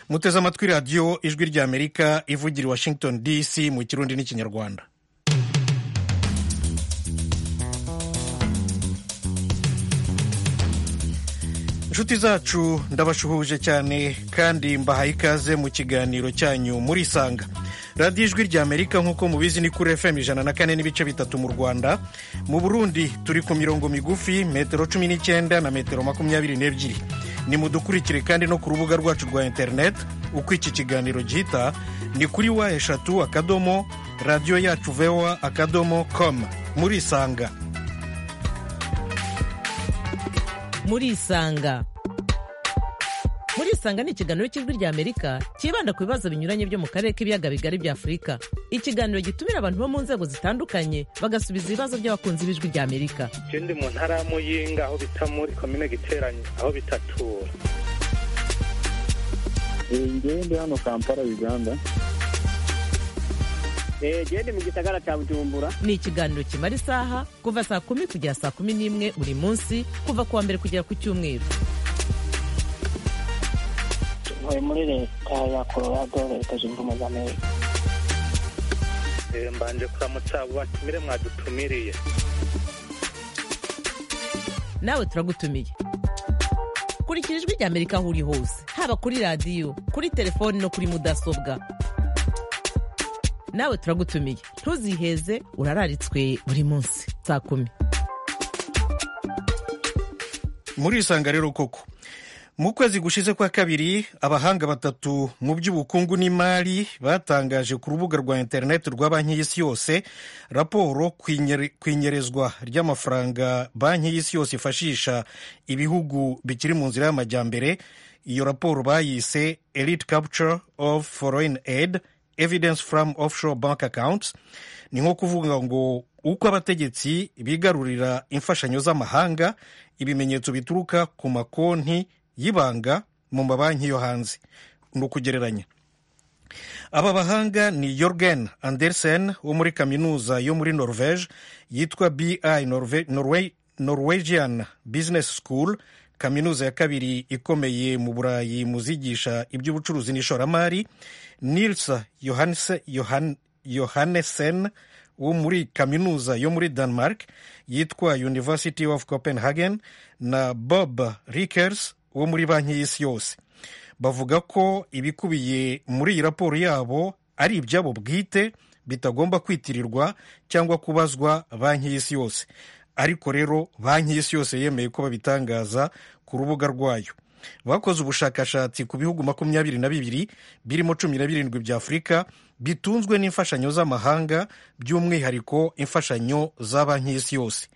muteze amatwi radiyo ijwi ry'amerika ivugira i washington dc mu kirundi n'ikinyarwanda inshuti zacu ndabashuhuje cyane kandi mbahaye ikaze mu kiganiro cyanyu muri isanga radiyo ijwi ry'amerika nk'uko mubizi ni kuri fm ijana na kane n'ibice bitatu mu rwanda mu burundi turi ku mirongo migufi metero cumi n'icyenda na metero makumyabiri n'ebyiri ni mudukurikire kandi no ku rubuga rwacu rwa interineti uko iki kiganiro gihita ni kuri wa eshatu akadomo radiyo yacu vewa akadomo komu muri isanga muri isanga muri isanga ni ikiganiro cy'ijwi ry'amerika cyibanda ku bibazo binyuranye byo mu karere k'ibiyaga bigari bya afurika ikiganiro gitumira abantu bo mu nzego zitandukanye bagasubiza ibibazo by'abakunzi b'ijwi ry'amerika icyo ndi mu ntara y'amuyinga aho bita muri komine giteranye aho bitatura ngende hano kampala uganda gende mu gisagara cya bujumbura ni ikiganiro kimara isaha kuva saa kumi kugera saa kumi n'imwe buri munsi kuva ku wa mbere kugera ku cyumweru tuvuye muri leta ya colorado leta zunze ubumwe za amerika mbanje kuramutsa abo batumire mwadutumiriye nawe turagutumiye kurikira ijwi ry'amerika aho uri hose haba kuri radiyo kuri telefoni no kuri mudasobwa nawe turagutumiye ntuziheze urararitswe buri munsi saa kumi muri isanga rero koko mu kwezi gushize kwa kabiri abahanga batatu mu by'ubukungu n'imari batangaje ku rubuga rwa interineti rwa banki y'isi yose raporo ku inyerezwa ry'amafaranga banki y'isi yose ifashisha ibihugu bikiri mu nzira y'amajyambere iyo raporo bayise elite capture of foreign aid evidence from offshore bank accounts ni nko kuvuga ngo uko abategetsi bigarurira imfashanyo z'amahanga ibimenyetso bituruka ku makonti y'ibanga mu mabanki yo hanze ni ukugereranya aba bahanga ni yorgen andersen wo muri kaminuza yo muri norvege yitwa bi norwegian business school kaminuza ya kabiri ikomeye mu burayi mu zigisha iby'ubucuruzi n'ishoramari nils yohannesen wo muri kaminuza yo muri denmark yitwa university of copenhagen na bob rikers wo muri banki y'isi yose bavuga ko ibikubiye muri iyi raporo yabo ari ibyabo bwite bitagomba kwitirirwa cyangwa kubazwa banki y'isi yose ariko rero banki y'isi yose yemeye ko babitangaza ku rubuga rwayo bakoze ubushakashatsi ku bihugu makumyabiri na bibiri birimo cumi na birindwi bya afurika bitunzwe n'imfashanyo z'amahanga by'umwihariko imfashanyo za banki y'isi yose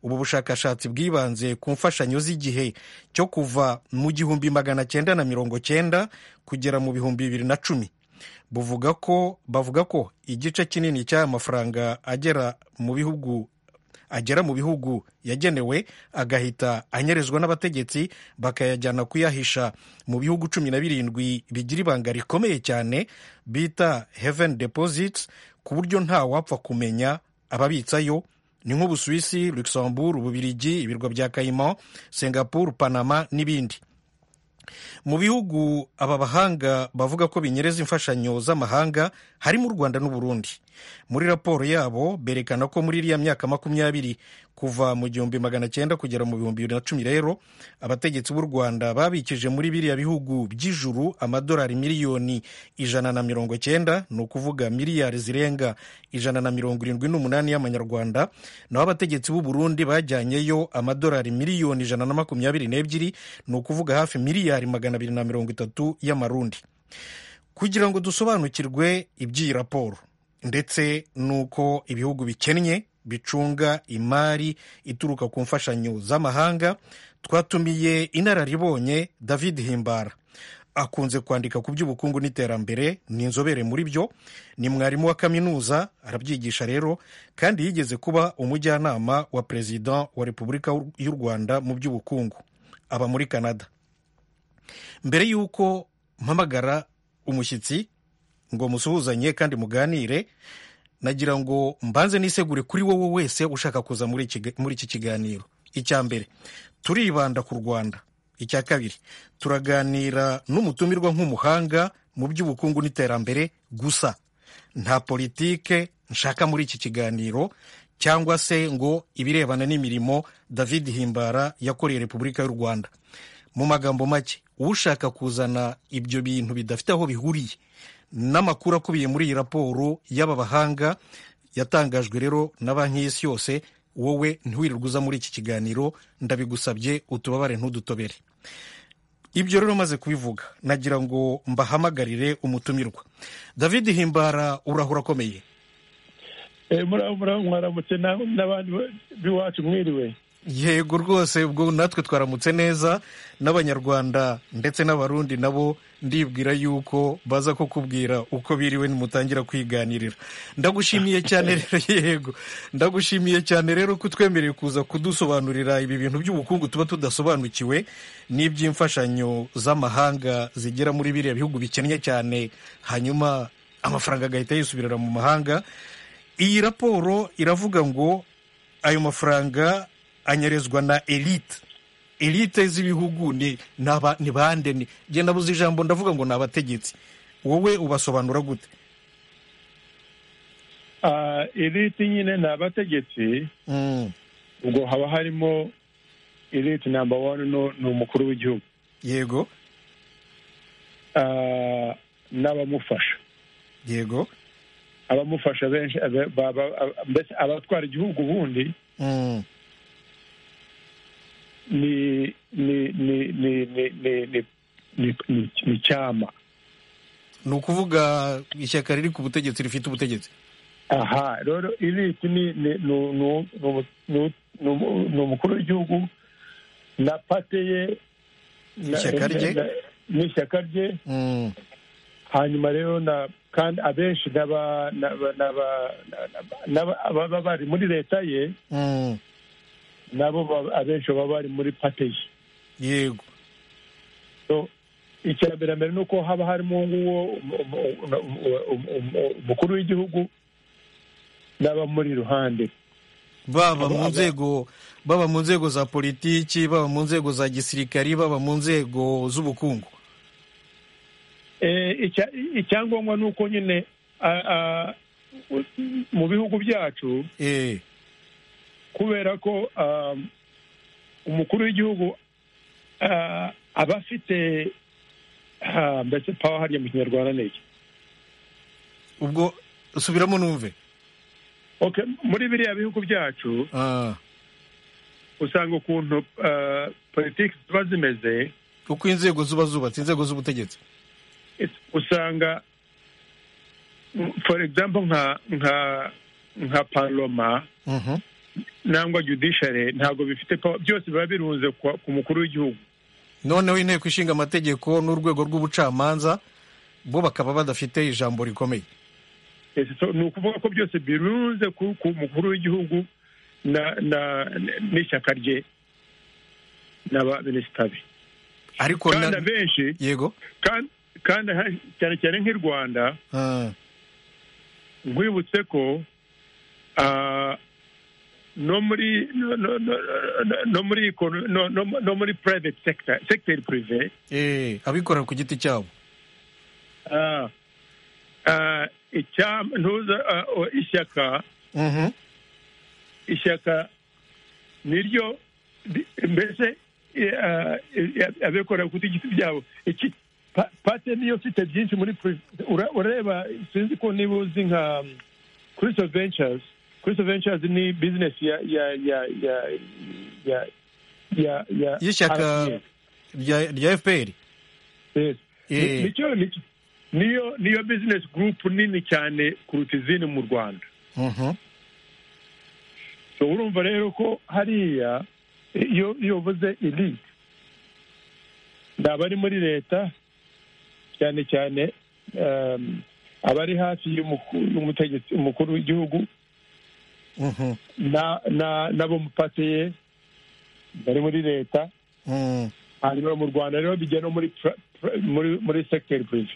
ubu bushakashatsi bwibanze ku mfashanyo z'igihe cyo kuva mu gihumbi magana cyenda na mirongo cyenda kugera mu bihumbi bibiri na cumi buvuga ko bavuga ko igice kinini cy'aya mafaranga agera mu bihugu agera mu bihugu yagenewe agahita anyerezwa n'abategetsi bakayajyana kuyahisha mu bihugu cumi na birindwi bigira ibanga rikomeye cyane bita heaven deposits ku buryo nta wapfa kumenya ababitsayo ni nk'ubusuwisi luxembourg ububirigi ibirwa bya kayima singapore panama n'ibindi mu bihugu aba bahanga bavuga ko binyereza imfashanyo z'amahanga harimo u rwanda n'uburundi muri raporo yabo berekana ko muri iriya myaka makumyabiri kuva mu gihumbi magana cyenda kugera mu bihumbi bibiri na cumi rero abategetsi b'u rwanda babikije muri biriya bihugu by'ijuru amadolari miliyoni ijana na mirongo cyenda ni ukuvuga miliyari zirenga ijana na mirongo irindwi n'umunani y'amanyarwanda naho abategetsi b'u burundi bajyanyeyo amadolari miliyoni ijana na makumyabiri n'ebyiri ni ukuvuga hafi miliyari magana abiri na mirongo itatu y'amarundi kugira ngo dusobanukirwe iby'iyi raporo ndetse n'uko ibihugu bikennye bicunga imari ituruka ku mfashanyo z'amahanga twatumiye inararibonye david himbara akunze kwandika ku by'ubukungu n'iterambere ni inzobere muri byo ni mwarimu wa kaminuza arabyigisha rero kandi yigeze kuba umujyanama wa perezida wa repubulika y'u rwanda mu by'ubukungu aba muri canada mbere y'uko mpamagara umushyitsi ngo musuhuzanye kandi muganire nagira ngo mbanze nisegure kuri wowe wese ushaka kuza muri iki kiganiro icya mbere turibanda ku rwanda icya kabiri turaganira n'umutumirwa nk'umuhanga mu by'ubukungu n'iterambere gusa nta politike nshaka muri iki kiganiro cyangwa se ngo ibirebana n'imirimo david himbara yakoreye repubulika y'u rwanda mu magambo make ushaka kuzana ibyo bintu bidafite aho bihuriye n'amakuru akubiye muri iyi raporo y'aba bahanga yatangajwe rero na banki y'isi yose wowe ntiwirirwe uza muri iki kiganiro ndabigusabye utubabare ntudutobere ibyo rero umaze kubivuga nagira ngo mbahamagarire umutumirwa david himbara urahura akomeye mwaramutse na- n'abandi b'iwacu mwiriwe yego rwose ubwo natwe twaramutse neza n'abanyarwanda ndetse n'abarundi nabo ndibwira yuko baza kukubwira uko biriwe nimutangira kwiganirira ndagushimiye cyane rero yego ndagushimiye cyane rero ko twemereye kuza kudusobanurira ibi bintu by'ubukungu tuba tudasobanukiwe n'iby'imfashanyo z'amahanga zigera muri biriya bihugu bikennye cyane hanyuma amafaranga agahita yisubirira mu mahanga iyi raporo iravuga ngo ayo mafaranga anyerezwa na elite elite z'ibihugu ni naba- ni bande ni njye nabuze ijambo ndavuga ngo ni abategetsi wowe ubasobanura gute Ah, elite nyine ni abategetsi Mm, ubwo haba harimo elite namba wani no- ni umukuru w'igihugu yego Ah, n'abamufasha yego abamufasha benshi abe- ba- ba- ab- mbese abatwara igihugu ubundi Mm, ni ni ni ni ni ni ni ni ni- ni cyama ni ukuvuga ishyaka riri ku butegetsi rifite ubutegetsi aha rero iriti ni ni- ni- ni- ni- ni- ni- ni umukuru w'igihugu na pate ye na- Ishyaka rye. na- n'ishyaka rye Mm, hanyuma rero na kandi abenshi n'aba- n'aba- n'aba- n'aba- ababa bari muri leta ye mm, nabo ba- abenshi baba bari muri pate ye yego So, icya mbere mbere ni uko haba harimo nguwo umukuru w'igihugu n'abamuri iruhande baba Abo- mu abo- nzego baba mu nzego za politiki baba mu nzego za gisirikari baba mu nzego z'ubukungu Eh, icya- icyangombwa ni uko nyine a- a- u- mu bihugu byacu Eh, kubera ko um, umukuru w'igihugu ah, aba afite ah, mbese pawa hariya mu kinyarwanda ni iki ubwo subiramo numve okay muri biriya bihugu byacu Ah, usanga ukuntu ah, politiki ziba zimeze uko inzego ziba zubatse inzego z'ubutegetsi is- usanga mm, for example nka nka nka parloma Mhm. nangwa judiciary ntabwo bifite power byose biba birunze kwa- ku mukuru w'igihugu noneho inteko ishinga amategeko n'urwego rw'ubucamanza bo bakaba badafite ijambo rikomeye Yes, so ni ukuvuga ko byose birunze ku ku mukuru w'igihugu na na n'ishyaka rye n'abaminisita be ariko na- kandi abenshi yego kandi- kandi aha- cyane cyane nk'i rwanda Ah, nkwibutse ko ah, no muri no- no- no- no- no muri econo- no- no- no muri private sector sector privé eh, abikorera ku giti cyabo ah, ah, icyama- ntuza ah, o- ishyaka Mhm. ishyaka niryo ri- mbese eh, ah, eh, abikorera ku giti byabo iki pa- pate niyo mfite byinshi muri pri- ura- ureba sinzi ko niba uzi nka christo ventures christo ventures ni business ya ya ya ya ya ya ya y'ishyaka RPF. rya rya fpr Yes. Ni- Eh. nicyo- nicyo- niyo niyo business group nini cyane kuruta izindi mu rwanda Mhm. So, urumva rero ko hariya iyo iyo uvuze elite ni abari muri leta cyane cyane um, abari hafi y'umuku- y'umutegetsi umukuru w'igihugu Mhm. na- na- n'abo mupatiye bari muri leta Mm. hanyuma mu rwanda rero bijya no muri pra- pra- muri muri sector privé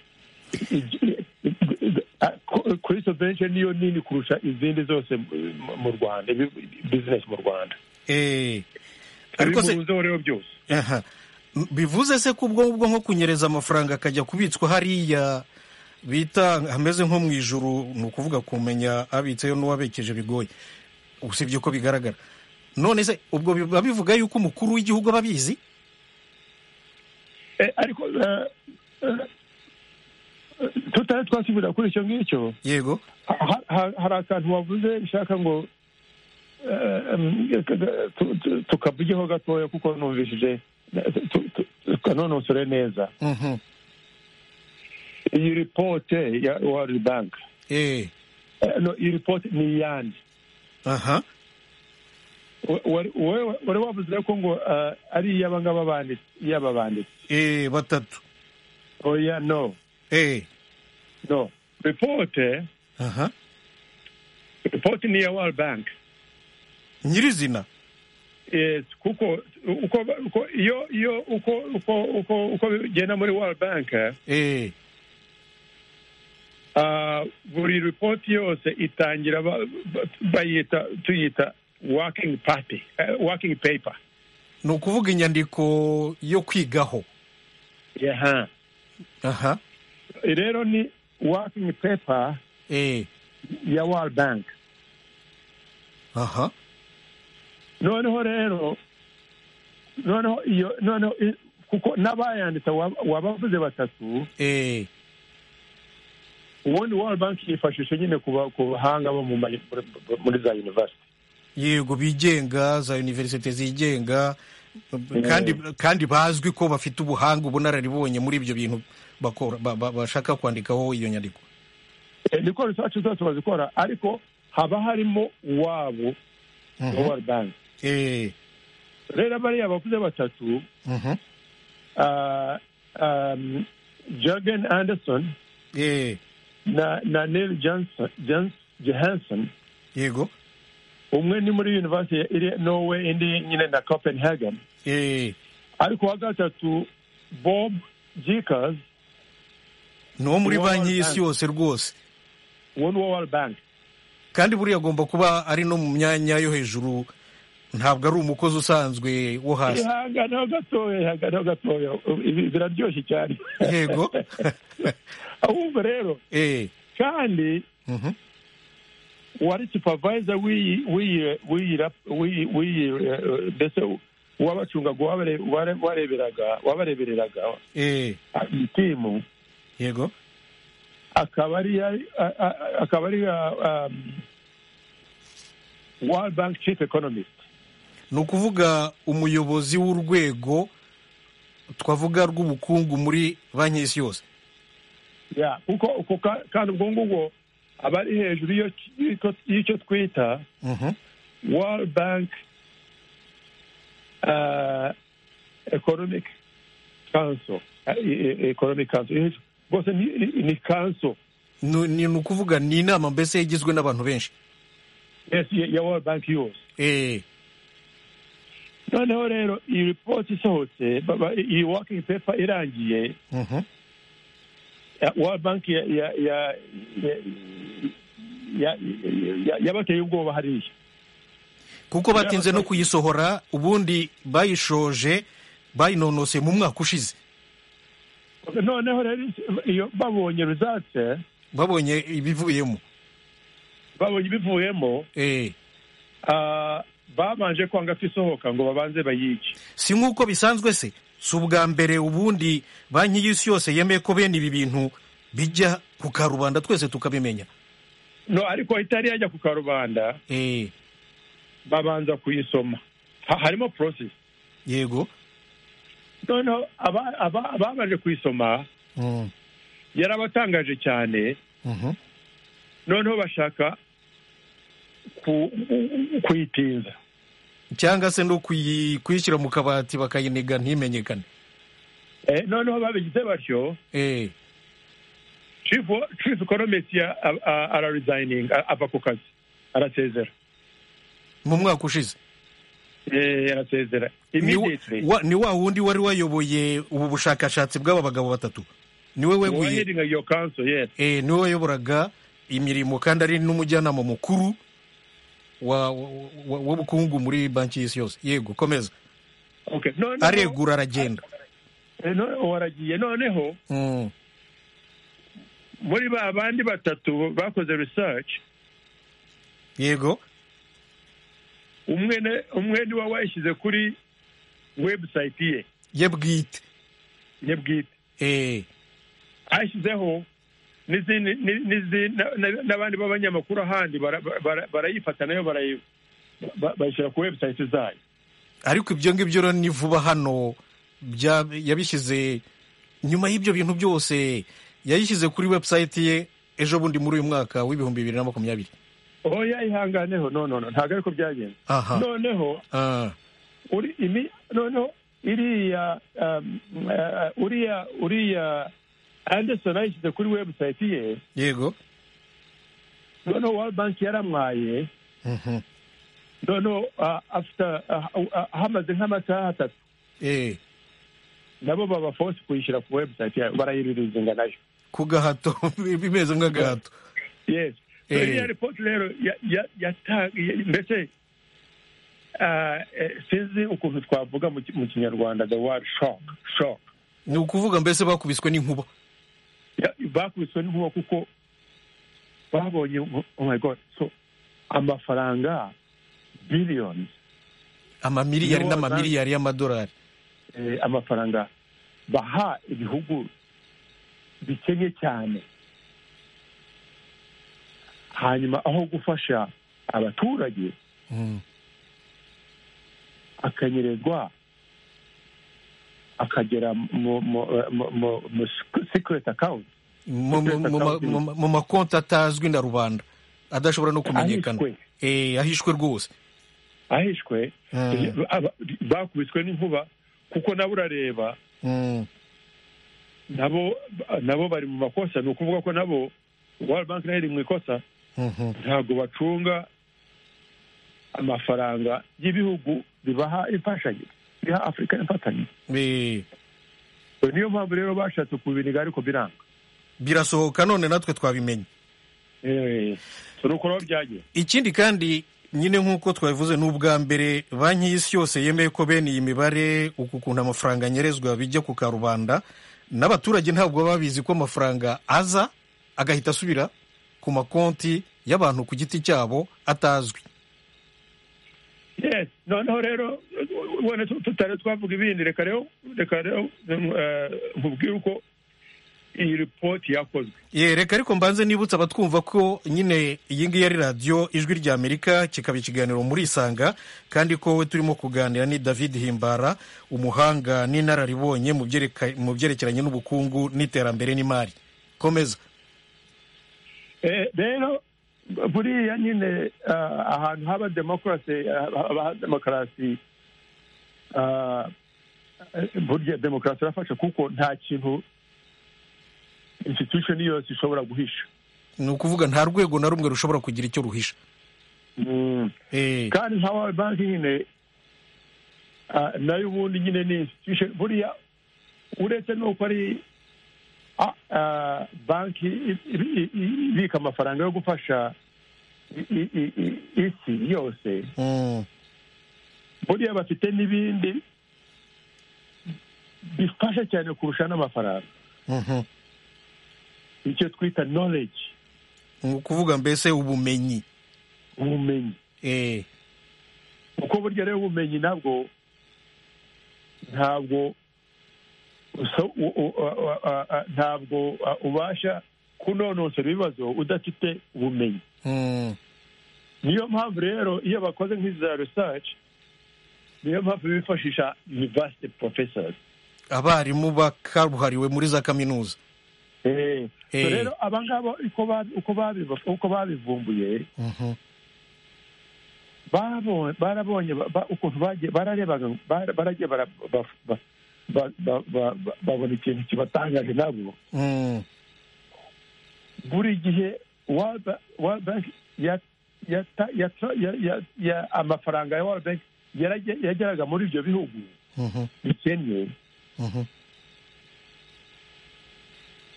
kuri subvention niyo nini kurusha izindi zose mu- mu rwanda ibi- business mu rwanda Eh, ariko ariko se se rero byose aha. bivuze se ko ubwo ngubwo nko kunyereza amafaranga akajya kubitswa hariya bita hameze nko mu ijuru ni ukuvuga kumenya abitseyo n'uwabekeje bigoye usibye ko bigaragara none se ubwo biba bivuga yuko umukuru w'igihugu aba abizi Eh, ariko eh, eh, tutari twasubira kuri icyo ngicyo yego ha- ha- hari akantu wavuze bishaka ngo eh, em, eh, tu- tu- tukabujyeho gatoya kuko numvishije tukanonosore neza Mhm. iyi ripote ya world bank Eh, eh, no iyi ripote ni iyande aha We- wari- we- wari wavuze ko ngo eh, ari iy'aba ngaba banditsi iy'aba banditsi Eh, batatu oya no Eh, no ripote aha ripote ni iya world bank nyirizina yes kuko uko uko iyo iyo uko uko uko uko bigenda muri world bank Eh, ah, buri report yose itangira ba- ba- bayita tuyita working party eh, working paper ni ukuvuga inyandiko yo kwigaho yeah. aha rero ni working paper Eh, ya world bank aha noneho rero noneho iyo noneho i- kuko n'abayanditse waba- wabavuze batatu Eh, ubundi world bank yifashisha nyine kuba- ku bahanga bo mu ma- muri- muri za university yego bigenga za univerisite zigenga kandi kandi bazwi ko bafite ubuhanga ubunararibonye muri ibyo bintu bakora ba- ba- bashaka kwandikaho iyo nyandiko Eh, niko research zose bazikora ariko haba harimo uwabo wa Mhm. world bank Eh, rero bariya bakuze batatu mhm. ah, um, jorgen anderson Eh, na, na neil johnson, Johns- johansson yego umwe ni muri university ya iri norway indi nyine na copenhagen Eh, ariko uwa gatatu bob jikers ni uwo muri Uwo banki World y'isi Bank. yose rwose wo ni uwa world bank kandi buriya agomba kuba ari no mu myanya yo hejuru ntabwo ari umukozi usanzwe wo hasi ihanganaho gatoya ihanganaho gatoya ibi biraryoshye cyane yego ahubwo rero Eh, kandi mhm. wari supervisor w'iyi w'iyi w'iyi rap- w'iyi w'iyi eh, mbese uwabacungaga uwabare- uware- wareberaga wabarebereraga Eh, iyi timu yego akaba ari a- a- akaba ari ah, um, World Bank Chief Economist ni ukuvuga umuyobozi w'urwego twavuga rw'ubukungu muri banki y'isi yose Yeah, kuko kuko ka- kandi ubwo ngubwo aba ari hejuru y'icyo- y'icyo- y'icyo twita Mhm. World Bank uh, Economic Council uh, Economic Council rwose ni, ni- ni council Nu- ni ni ukuvuga ni inama mbese igizwe n'abantu benshi yes, ya ya World Bank yose Eh, noneho rero iyi report isohotse ba- ba- iyi working paper irangiye mhm. ya- World Bank ya ya ya ya- ya- ya- yabateye ubwoba hariya kuko batinze no kuyisohora ubundi bayishoje bayinonose mu mwaka ushize noneho rero iyo babonye results babonye ibivuyemo babonye ibivuyemo Eh, ah, babanje kwanga ko isohoka ngo babanze bayice si nk'uko bisanzwe se si ubwa mbere ubundi banki y'isi yose yemeye ko bene ibi bintu bijya ku karubanda twese tukabimenya no ariko itari yajya ku karubanda Eh, babanza kuyisoma ha, harimo process yego noneho aba- aba- ababanje kuyisoma Mm, yarabatangaje cyane mhm. noneho bashaka ku- kuyitinza cyangwa se no kuyi- kuyishyira mu kabati bakayiniga ntimenyekane eh, noneho babigize batyo Eh, chief wa- chief economist ya a- a- araresigning a- ava ku kazi arasezera mu mwaka ushize Eh, arasezera Ni wa- immediately wa- ni wa wundi wari wayoboye ubu bushakashatsi bw'aba bagabo batatu niwe weguye Uwaheading your council, yes. eh, niwe wayoboraga imirimo kandi ari n'umujyanama mukuru wa- wa- wa- w'ubukungu muri banki y'isi yose yego komeza Okay. No, no, no. aregura aragenda Eh, no- waragiye noneho Mm. muri ba bandi batatu bakoze research yego umwe ne- umwe ni we wayishyize kuri website ye ye bwite ye bwite Eh, ashyizeho n'izindi- ni- n'izindi- na- na- n'abandi b'abanyamakuru ahandi bara- bara- barayifata nayo barayi- ba- bayishyira ku website zayo ariko ibyo ngibyo rero ni vuba hano bya- yabishyize nyuma y'ibyo bintu byose yayishyize kuri website ye ejo bundi muri uyu mwaka w'ibihumbi bibiri na makumyabiri oho yayihanganeho no no no ntabwo ariko byagenze aha noneho Ah, uri imi noneho iriya um, eh, uriya uriya anderson ayishyize kuri website ye yego noneho world bank yaramwaye Mhm. noneho ah, after ah, ah, hamaze nk'amasaha atatu Eh, nabo baba force kuyishyira ku website yayo barayiririzinga nayo ku gahato bimeze nk'agahato yes Eh. iriya ripoti rero ya- ya- yata- ya- mbese ah, eh, sinzi ukuntu twavuga mu ki- mu kinyarwanda the word shock shock ni ukuvuga mbese bakubiswe n'inkuba Ya- bakubiswe n'inkuba kuko babonye ngo, oh my god so amafaranga billions amamiliyari Yo, n'amamiliyari y'amadolari eh, amafaranga baha ibihugu bikennye cyane hanyuma aho gufasha abaturage Mm. akanyerezwa akagera mu mu- mu- mu- mu secret account mu mu- mu- mu- mu- mu- mu makonti atazwi na rubanda adashobora no kumenyekana ahishwe Eh, ahishwe rwose ahishwe Mm, aba- bakubiswe n'inkuba kuko nabo urareba mm. nabo nabo bari mu makosa ni ukuvuga ko nabo World Bank nayo iri mu ikosa Mhm. ntabwo bacunga amafaranga y'ibihugu bibaha imfashanyo biha afurika imfatanye Eh, niyo mpamvu rero bashatse kubiniga ariko biranga birasohoka none natwe twabimenye Eh, so ni uko rero byagiye ikindi kandi nyine nk'uko twabivuze ni ubwa mbere banki y'isi yose yemeye ko bene iyi mibare uku kuntu amafaranga anyerezwa bijya ku karubanda n'abaturage ntabwo baba babizi ko amafaranga aza agahita asubira ku makonti y'abantu ku giti cyabo atazwi yes noneho rero ubona tu- tutari twavuga ibindi reka rero reka rero eh, nkubwire uko iyi ripoti yakozwe Ye, reka ariko mbanze nibutsa abatwumva ko nyine iyi ngiyi ari radiyo ijwi rya amerika kikaba ikiganiro muri isanga kandi ko we turimo kuganira ni david himbara umuhanga n'inararibonye mu byereka- mu byerekeranye n'ubukungu n'iterambere n'imari komeza Eh, rero buriya nyine ah, ahantu haba demokarasi haba demokarasi ah, eh, burya demokarasi irafasha kuko nta kintu institution yose ishobora guhisha ni ukuvuga nta rwego na rumwe rushobora kugira icyo ruhisha Eh, kandi nka World Bank nyine ah, nayo ubundi nyine ni institution buriya uretse nuko ari ah, ah, banki i- i- i- ibika amafaranga yo gufasha i- i- i- i- isi yose mm, buriya bafite n'ibindi bifasha cyane kurusha n'amafaranga mhm. icyo twita knowledge ni ukuvuga mbese ubumenyi ubumenyi Eh, kuko burya rero ubumenyi nabwo ntabwo uso- u- u- a- a- a- a- ntabwo a, ubasha kunonosora ibibazo udafite ubumenyi mm, niyo mpamvu rero iyo bakoze nk'iza research niyo mpamvu bifashisha university professors abarimu bakabuhariwe muri za kaminuza Eh, so Eh. rero abangaba uko babi- uko babi- uko babivumbuye Mhm. barabonye barabonye ba- ba- ukuntu bagiye bararebaga bara- baragiye bara- ba- ba- ba- ba- ba- ba- babona ikintu kibatangaje nabo Mm, buri gihe World Ba- World Bank ya- yata- yata- ya- ya- ya- amafaranga ya World Bank yarajya- yageraga muri ibyo bihugu mhm, bikennye mhm.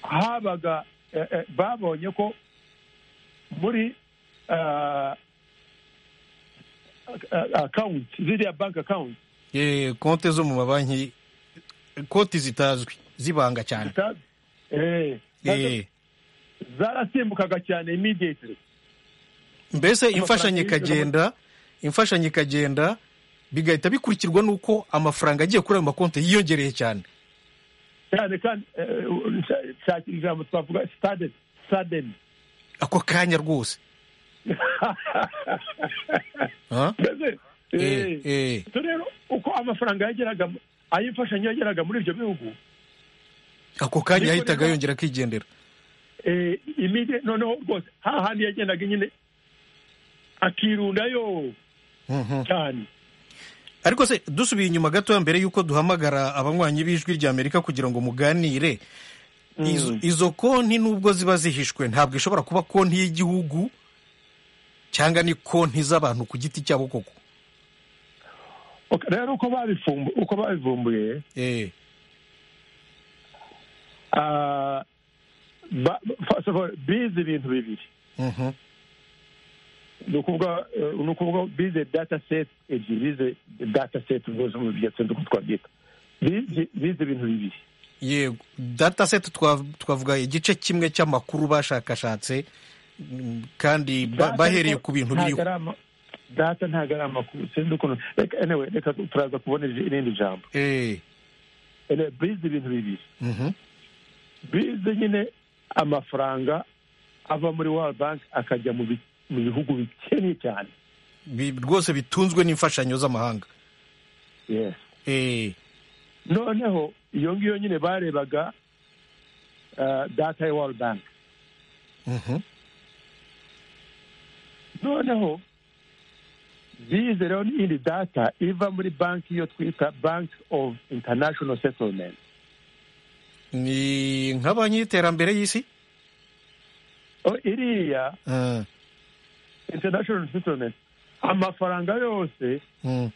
habaga eh, eh, babonye ko muri ah, ah, account ziriya bank account Eh, konti zo mu mabanki koti zitazwi zibanga cyane zitazi eh, nazo Eh, zarasimbukaga cyane immediately mbese amafaranga imfashanyo yinjira mu- ikagenda imfashanyo ikagenda bigahita bikurikirwa n'uko amafaranga agiye kuri ayo makonti yiyongereye cyane cyane kandi eh, nshaka- nshaka ijambo twavuga sudden sudden ako kanya rwose Ah? mbese Eh, eh, eh. so rero uko amafaranga yageraga mu- ay'imfashanyo yageraga muri ibyo bihugu ako kanya Ariko yahitaga rero- yongera akigendera eh, imide noneho rwose hahandi yagendaga nyine akirundayo Mhm. cyane ariko se dusubiye inyuma gatoya mbere y'uko duhamagara abanywanyi b'ijwi rya amerika kugira ngo muganire izo, izo konti nubwo ziba zihishwe ntabwo ishobora kuba konti y'igihugu cyangwa ni konti z'abantu ku giti cyabo koko Okay, rero uko babivumbu- uko babivumbuye Eh, ah, ba- first of all, bize ibintu bibiri mhm, ni ukuvuga eh, ni ukuvuga bize data set ebyiri bize data set rwose mu byatsi uko twabyita bize bize ibintu bibiri yego data set twa- twavuga igice kimwe cy'amakuru bashakashatse mm, kandi ba- Data bahereye ntabwo- ku bintu ntabwo biriho ari ama- data ntabwo ari amakuru sinzi ukuntu reka anyway, reka turaza kubona iri- irindi jambo Eh, Anyway, bize ibintu bibiri mhm, bize nyine amafaranga ava muri world bank akajya mu bi- mu bihugu bikennye cyane bi- rwose bitunzwe n'imfashanyo z'amahanga yes Eh, noneho iyo ngiyo nyine barebaga ah, data ya world bank mhm, noneho bize rero n'iyindi data iva muri banki iyo twita bank of international settlement ni nka banki y'iterambere y'isi O, iriya Ah, international settlement amafaranga yose mm,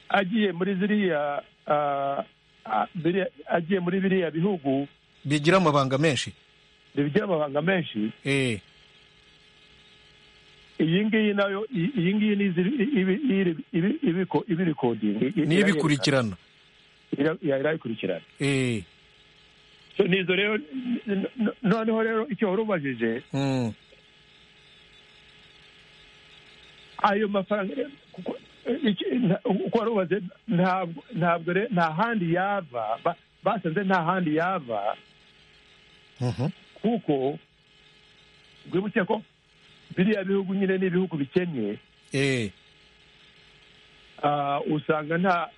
agiye muri ziriya ah, ah, biriya- agiye muri biriya bihugu bigira amabanga menshi bigira amabanga menshi Eh, iyi ngiyi nayo iyi iyi ngiyi ni iziri- ibi- ibi- ibi- ibiko- ibirikodinga I- niyo ibikurikirana ira- irabikurikirana Eh, So, nizo rero n- n- n- noneho rero icyo wari ubajije mm, ayo mafaranga rero, kuko eh, iki- nta- uko wari ubaze ntabwo ntabwo rero nta handi yava ba- basanze nta handi yava mhm, kuko rwibutse ko biriya bihugu nyine ni ibihugu bikennye eh, ah, usanga nta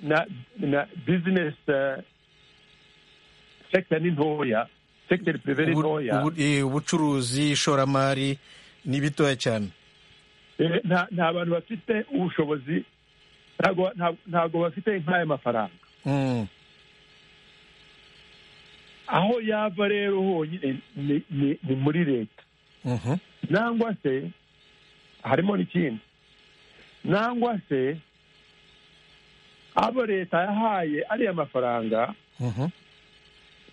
na na bizinesi sekita ni ntoya sekiteri pirive ni ubu- ntoya ubu- eh, ubucuruzi ishoramari ni bitoya cyane Eh, nta nta bantu bafite ubushobozi ntabwo ntabwo- ntabwo bafite nk'aya mafaranga Mm, aho yava rero honyine ni- ni ni muri leta mhm, nangwa se harimo n'ikindi nangwa se abo leta yahaye ariya mafaranga mhm,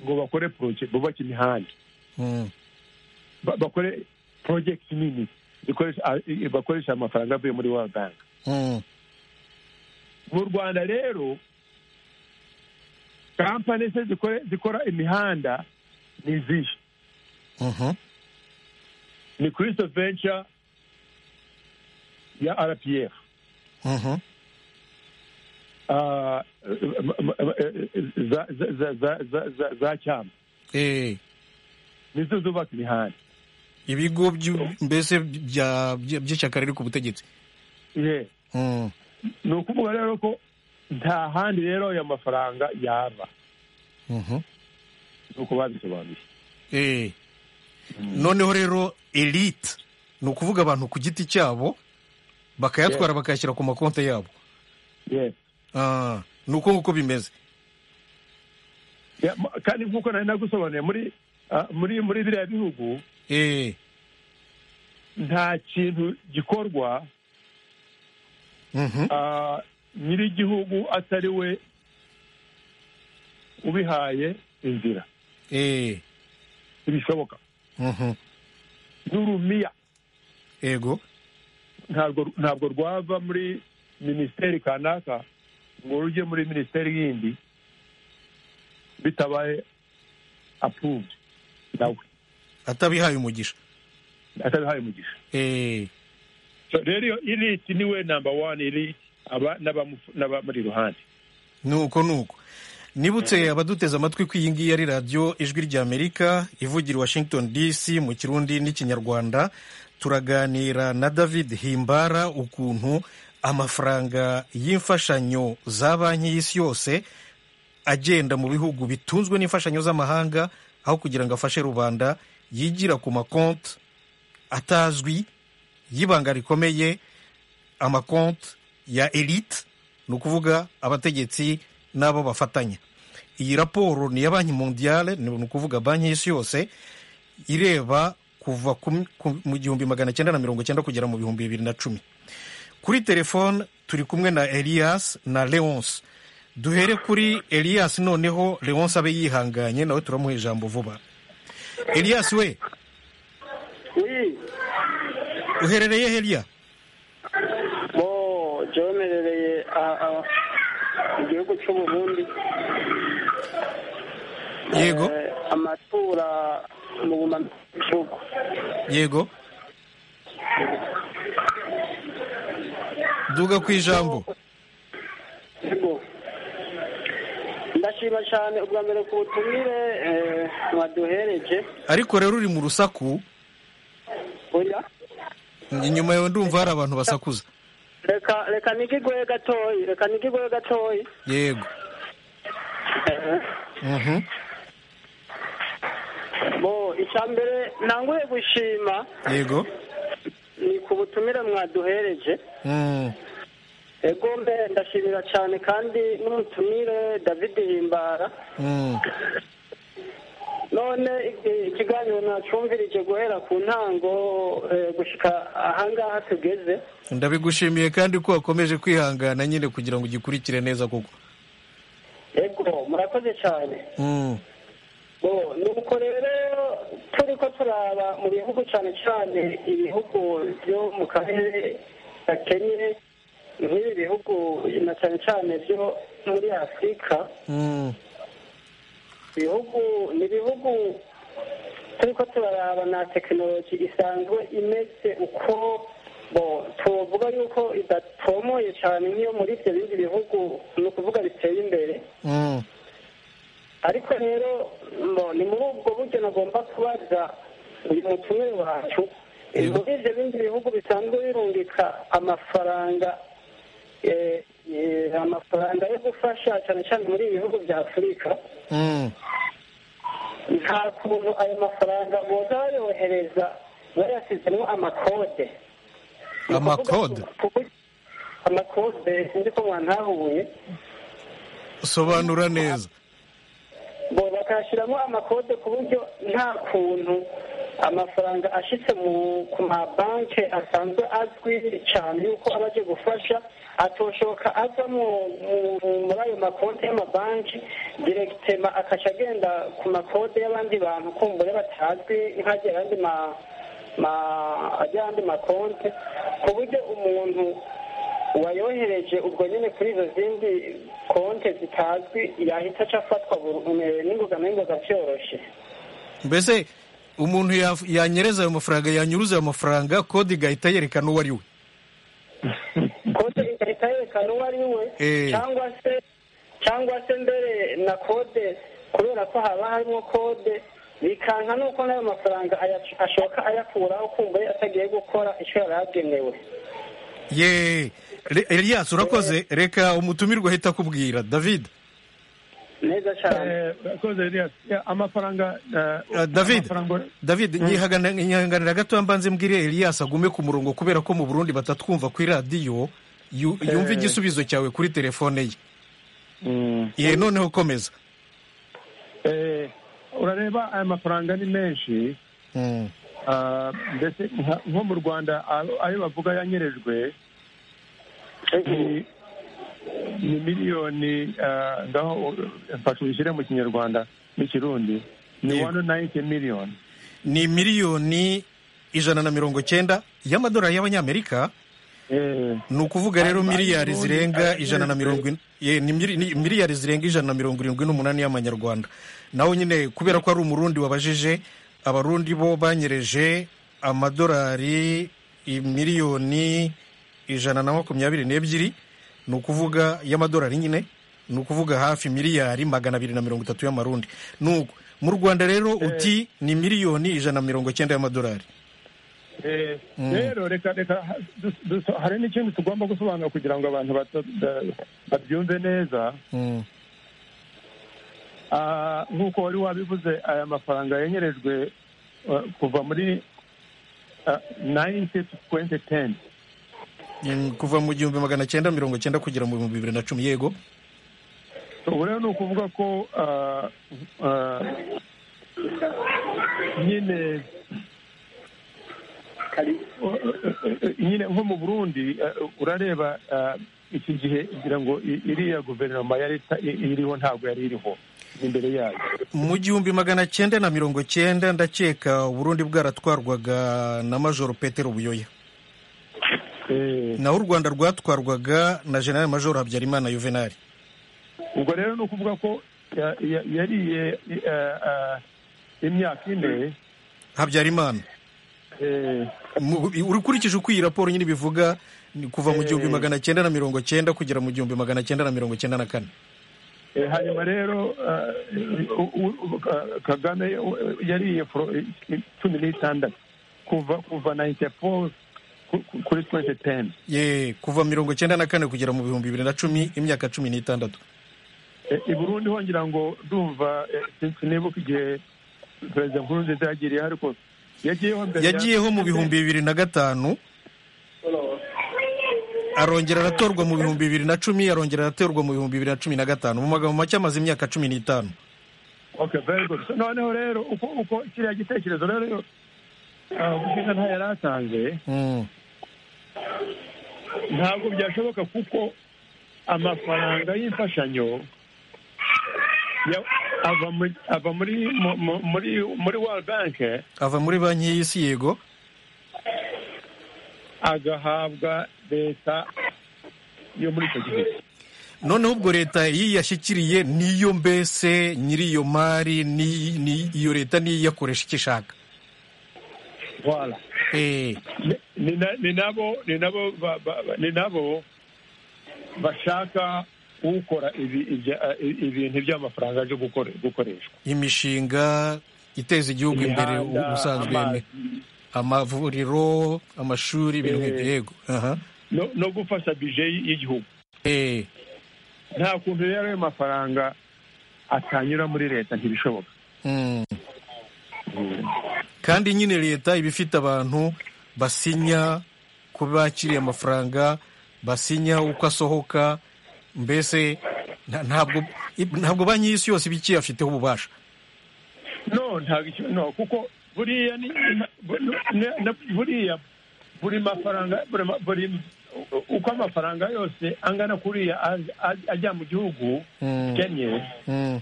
ngo bakore poroje bubake imihanda mm, ba- bakore porojegiti nini zikoresha- a- i- bakoresha amafaranga avuye muri world bank mm, mu rwanda rero kampani se zikore- zikora imihanda ni izihe mhm, ni kirisito venture ya rpf mhm, Ah, m- m- m- za za- za- za- za- za- za cyama eh, nizo zubaka imihanda ibigo by'u- mbese bya- bya- by'ishyaka riri ku butegetsi Ye. Mm, ni ukuvuga rero ko nta handi rero ayo mafaranga yaba mhm, ni uko babisobanuye eh. noneho rero elite ni ukuvuga abantu ku giti cyabo bakayatwara bakayashyira ku makonti yabo Ye. Ah, ni uko nguko bimeze Ya, ma- kandi nk'uko nari nagusobanuye muri ah, muri muri biriya bihugu Eh, nta kintu gikorwa mhm, ah, nyir'igihugu atari we ubihaye inzira eh, ntibishoboka mhm, n'urumiya yego ntabwo ntabwo rwava muri minisiteri kanaka ngo rujye muri minisiteri yindi bitabaye apuruvudi nawe atabihaye umugisha atabihaye umugisha Eh, So, rero iyo iriti niwe namba wani iri aba n'abamufu- n'abamuri iruhande ni uko ni uko nibutse abaduteze amatwi ko iyi ngiyi ari radiyo ijwi ry'amerika ivugira i washington dc mu kirundi n'ikinyarwanda turaganira na david himbara ukuntu amafaranga y'imfashanyo za banki y'isi yose agenda mu bihugu bitunzwe n'imfashanyo z'amahanga aho kugira ngo afashe rubanda yigira ku makonti atazwi y'ibanga rikomeye amakonti ya elite ni ukuvuga abategetsi n'abo bafatanya iyi raporo ni iya banki mondiale ni ukuvuga banki y'isi yose ireba kuva ku- ku- mu gihumbi magana cyenda na mirongo cyenda kugera mu bihumbi bibiri na cumi kuri telefone turi kumwe na elias na leonce duhere kuri elias noneho leonce abe yihanganye nawe turamuha ijambo vuba elias we Oui, uherereye heriya bo jomerereye igihugu cy'u Burundi yego Eh, amatura mu bumambihugu yego duga ku ijambo yego ndashima cyane ubwa mbere ku butumire eh, mwaduhereje ariko rero uri mu rusaku oya inyuma yawe ndumva hari abantu basakuza reka reka nigigwe gatoyi reka nigigwe gatoyi yego Eh, Mhm. bo icya mbere ntanguye gushima yego ni ku butumire mwaduhereje Mm. ego mbe ndashimira cyane kandi n'umutumire david himbara Mm. none iki- ikiganiro nacumvirije guhera ku ntango eh, gushika ahangaha tugeze ndabigushimiye kandi ko wakomeje kwihangana nyine kugira ngo ugikurikire neza koko ego murakoze cyane Mm. bo nuko rero turi ko turaba mu bihugu cyane cyane ibihugu byo mu karere gakenye nk'ibi bihugu na cyane cyane byo muri afurika Mm. ibihugu ni ibihugu turi ko turaraba na tekinoloji isanzwe imeze uko bo tuvuga yuko idatomoye cyane nk'iyo muri ibyo bindi bihugu ni ukuvuga biteye imbere Mm. ariko rero ngo ni muri ubwo buryo nagomba kubaza uyu mutumire wacu Yego. muri ibyo bindi bihugu bisanzwe birungika amafaranga eh, eh, amafaranga yo gufasha cyane cyane muri ibi bihugu bya afurika Mm. nta kuntu ayo mafaranga boza bayohereza bayasizemo amakode Amakode? Ku buryo- amakode sinzi ko mwantahuye sobanura neza bo bakayashyiramo amakode ku buryo nta kuntu amafaranga ashitse mu ku mabanki asanzwe azwi cyane yuko aba aje gufasha atoshoka aza mu- mu- muri ayo makonti y'amabanki diregitema akajya agenda ku makode y'abandi bantu kumbure batazwi nk'agira andi ma ma ajya andi makonti ku buryo umuntu uwayohereje ubwo nyine kuri izo zindi konti zitazwi yahita aca afatwa buru- eh, n'ingogano y'ingoga byoroshye mbese umuntu yaf- yanyereza ayo mafaranga yanyuruza ayo mafaranga kode igahita yerekana uwo ari we kode igahita yerekana uwo ari we Eh. cyangwa se cyangwa se mbere na kode kubera ko haba harimo kode bikanka nuko n'ayo mafaranga ayac- ashoka ayakuraho kumva yari atagiye gukora icyo yari agenewe ye Re- elias urakoze reka umutumirwa ahita akubwira david neza cyane Eh, bakoze Elias. Ya, amafaranga Uh, eh, David. amafaranga- david nyihagana- nyihanganira gato mbanze mbwire elias agume ku murongo kubera ko mu burundi batatwumva kuri radiyo yu- yumve igisubizo cyawe kuri telefone ye Mm. ye noneho komeza Eh, urareba aya mafaranga ni menshi Mm. ah, mbese nka- nko mu rwanda ayo- ayo bavuga yanyerejwe ni ni miliyoni ah, ngaho uh, mfasha ubishyire mu kinyarwanda n'ikirundi ni Yego. 190 miliyoni ni miliyoni ijana na mirongo cyenda y'amadolari y'abanyamerika ni ukuvuga rero miliyari zirenga ijana na mirongo in- ye, ni miri- ni miliyari zirenga ijana na mirongo irindwi n'umunani y'amanyarwanda nawe nyine kubera ko ari umurundi wabajije abarundi bo banyereje amadolari i- miliyoni ijana na makumyabiri n'ebyiri ni ukuvuga y'amadolari nyine ni ukuvuga hafi miliyari magana abiri na mirongo itatu y'amarundi nuko mu rwanda rero uti ni miliyoni ijana na mirongo cyenda y'amadolari rero reka reka ha- dus- dus- hari n'ikindi tugomba gusobanura kugira ngo abantu bata- da- babyumve neza Mm. Ah, nk'uko wari wabivuze aya mafaranga yenyerejwe ah, kuva muri nayini tuwenti teni Mm, kuva mu gihumbi magana cyenda mirongo cyenda kugera mu bihumbi bibiri na cumi yego ubu rero ni ukuvuga ko ah, ah, nyine nyine nko mu burundi eh, urareba eh, iki gihe ngira ngo i- iriya guverinoma yari ita- i- iriho ntabwo yari iriho imbere yayo mu gihumbi magana cyenda na mirongo cyenda ndakeka uburundi bwaratwarwaga na majoro petero buyoya Eh, naho u rwanda rwatwarwaga na general majoro habyarimana yuvenali ubwo rero ni ukuvuga ko ya- ya- yariye eh, eh, imyaka ine habyarimana eh, Mu- ukurikije uko iyi raporo nyine ibivuga ni kuva mu gihumbi Eh. magana cyenda na mirongo cyenda kugera mu gihumbi magana cyenda na mirongo cyenda na kane eh, hanyuma rero eh, u- u- u- Ka- kagame eh, yariye foro- eh, cumi n'itandatu kuva kuva nayinti foru kuri twenti teni ye kuva mirongo cyenda na kane kugera mu bihumbi bibiri na cumi imyaka cumi n'itandatu Eh, i burundi ho ngira ngo ndumva eh, sin- sinibuka igihe perezida nkurunziza yagiriye ariko yagiyeho mbere ya- yagiyeho mu bihumbi bibiri na gatanu arongera aratorwa mu bihumbi bibiri na cumi arongera aratorwa mu bihumbi bibiri na cumi na gatanu mu magambo make amaze imyaka cumi n'itanu Okay, very good. So, noneho rero uko uko kiriya gitekerezo rero ah, ubushinga nta yari atanze Mm. ntabwo byashoboka kuko amafaranga y'imfashanyo ya- ava mu- ava muri mu- mu- muri muri world bank ava muri banki y'isi yego agahabwa leta yo muri icyo gihe noneho ubwo leta yiyashyikiriye niyo mbese nyiri iyo mari ni- ni- iyo leta niyo iyakoresha icyo ishaka Voilà. Eh, Ni- ni na- ni nabo ni nabo ba- ba- ba- ni nabo bashaka ukora ibi- ibya- eh, ibintu by'amafaranga byo gukore- gukoreshwa imishinga iteza igihugu imbere Imihanda, u- ubusanzwe amazi, amavuriro amashuri ibintu nk'ibyo Eh. yego aha no- no gufasha bije y- y'igihugu Eh. nta kuntu rero ayo mafaranga atanyura muri leta ntibishoboka Mm. kandi nyine leta iba ifite abantu basinya ko bakiriye amafaranga basinya uko asohoka mbese nta- ntabwo i- ntabwo banki y'isi yose iba ikiyafiteho ububasha no ntabwo icyo no kuko buriya ni bu- ne- ne- buriya buri mafaranga buri ma- buri uko amafaranga yose angana kuriya aj- aj- ajya mu gihugu Mm. kenye Mm.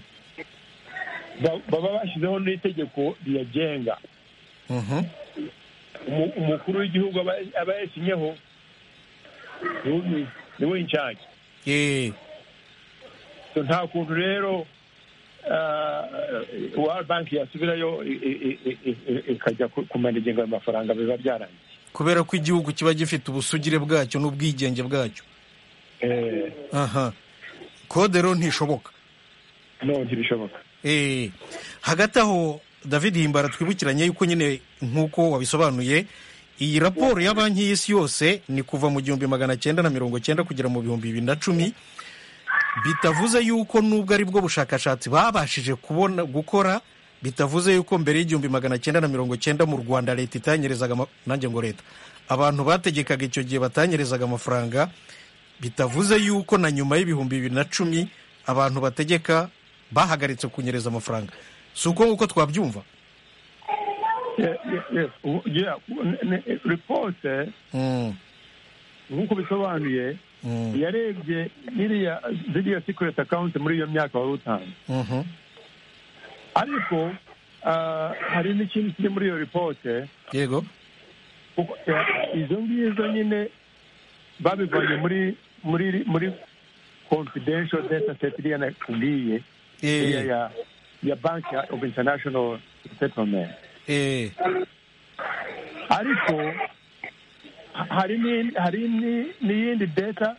ba- baba bashyizeho n'itegeko riyagenga Mhm. Umu- umukuru w'igihugu aba- aba yasinyeho ni- niwe incagi Eh. So, nta kuntu rero wa banki yasubirayo i- i- i- i- i- ikajya ku- kumara ingengo y'amafaranga biba byarangiye kubera ko igihugu kiba gifite ubusugire bwacyo n'ubwigenge bwacyo Eh, aha kode rero ntishoboka no ntibishoboka Eh, hagati aho david himbara twibukiranye yuko nyine nk'uko wabisobanuye iyi raporo ya banki y'isi yose ni kuva mu gihumbi magana cyenda na mirongo cyenda kugera mu bihumbi bibiri na cumi bitavuze yuko nubwo ari bwo bushakashatsi babashije kubona gukora bitavuze yuko mbere y'igihumbi magana cyenda na mirongo cyenda mu rwanda leta itanyerezaga ama- nanjye ngo leta abantu bategekaga icyo gihe batanyerezaga amafaranga bitavuze yuko na nyuma y'ibihumbi bibiri na cumi abantu bategeka bahagaritse kunyereza amafaranga si uko nguko twabyumva Eh, eh, eh, ubu- yeah, ne- ne- eh, ripote Mm, nk'uko bisobanuye mm, yarebye iriya ziriya secret account muri iyo myaka wari utanze mhm, ariko ah, hari n'ikindi kiri muri iyo ripote yego kuko, eh, izo ngizo nyine babivanye muri muri muri confidential data set iriya nakubwiye Eh. iriya ya- ya banki ya- of international settlement eh, ariko ha- hari ni- hari ni- n'iyindi data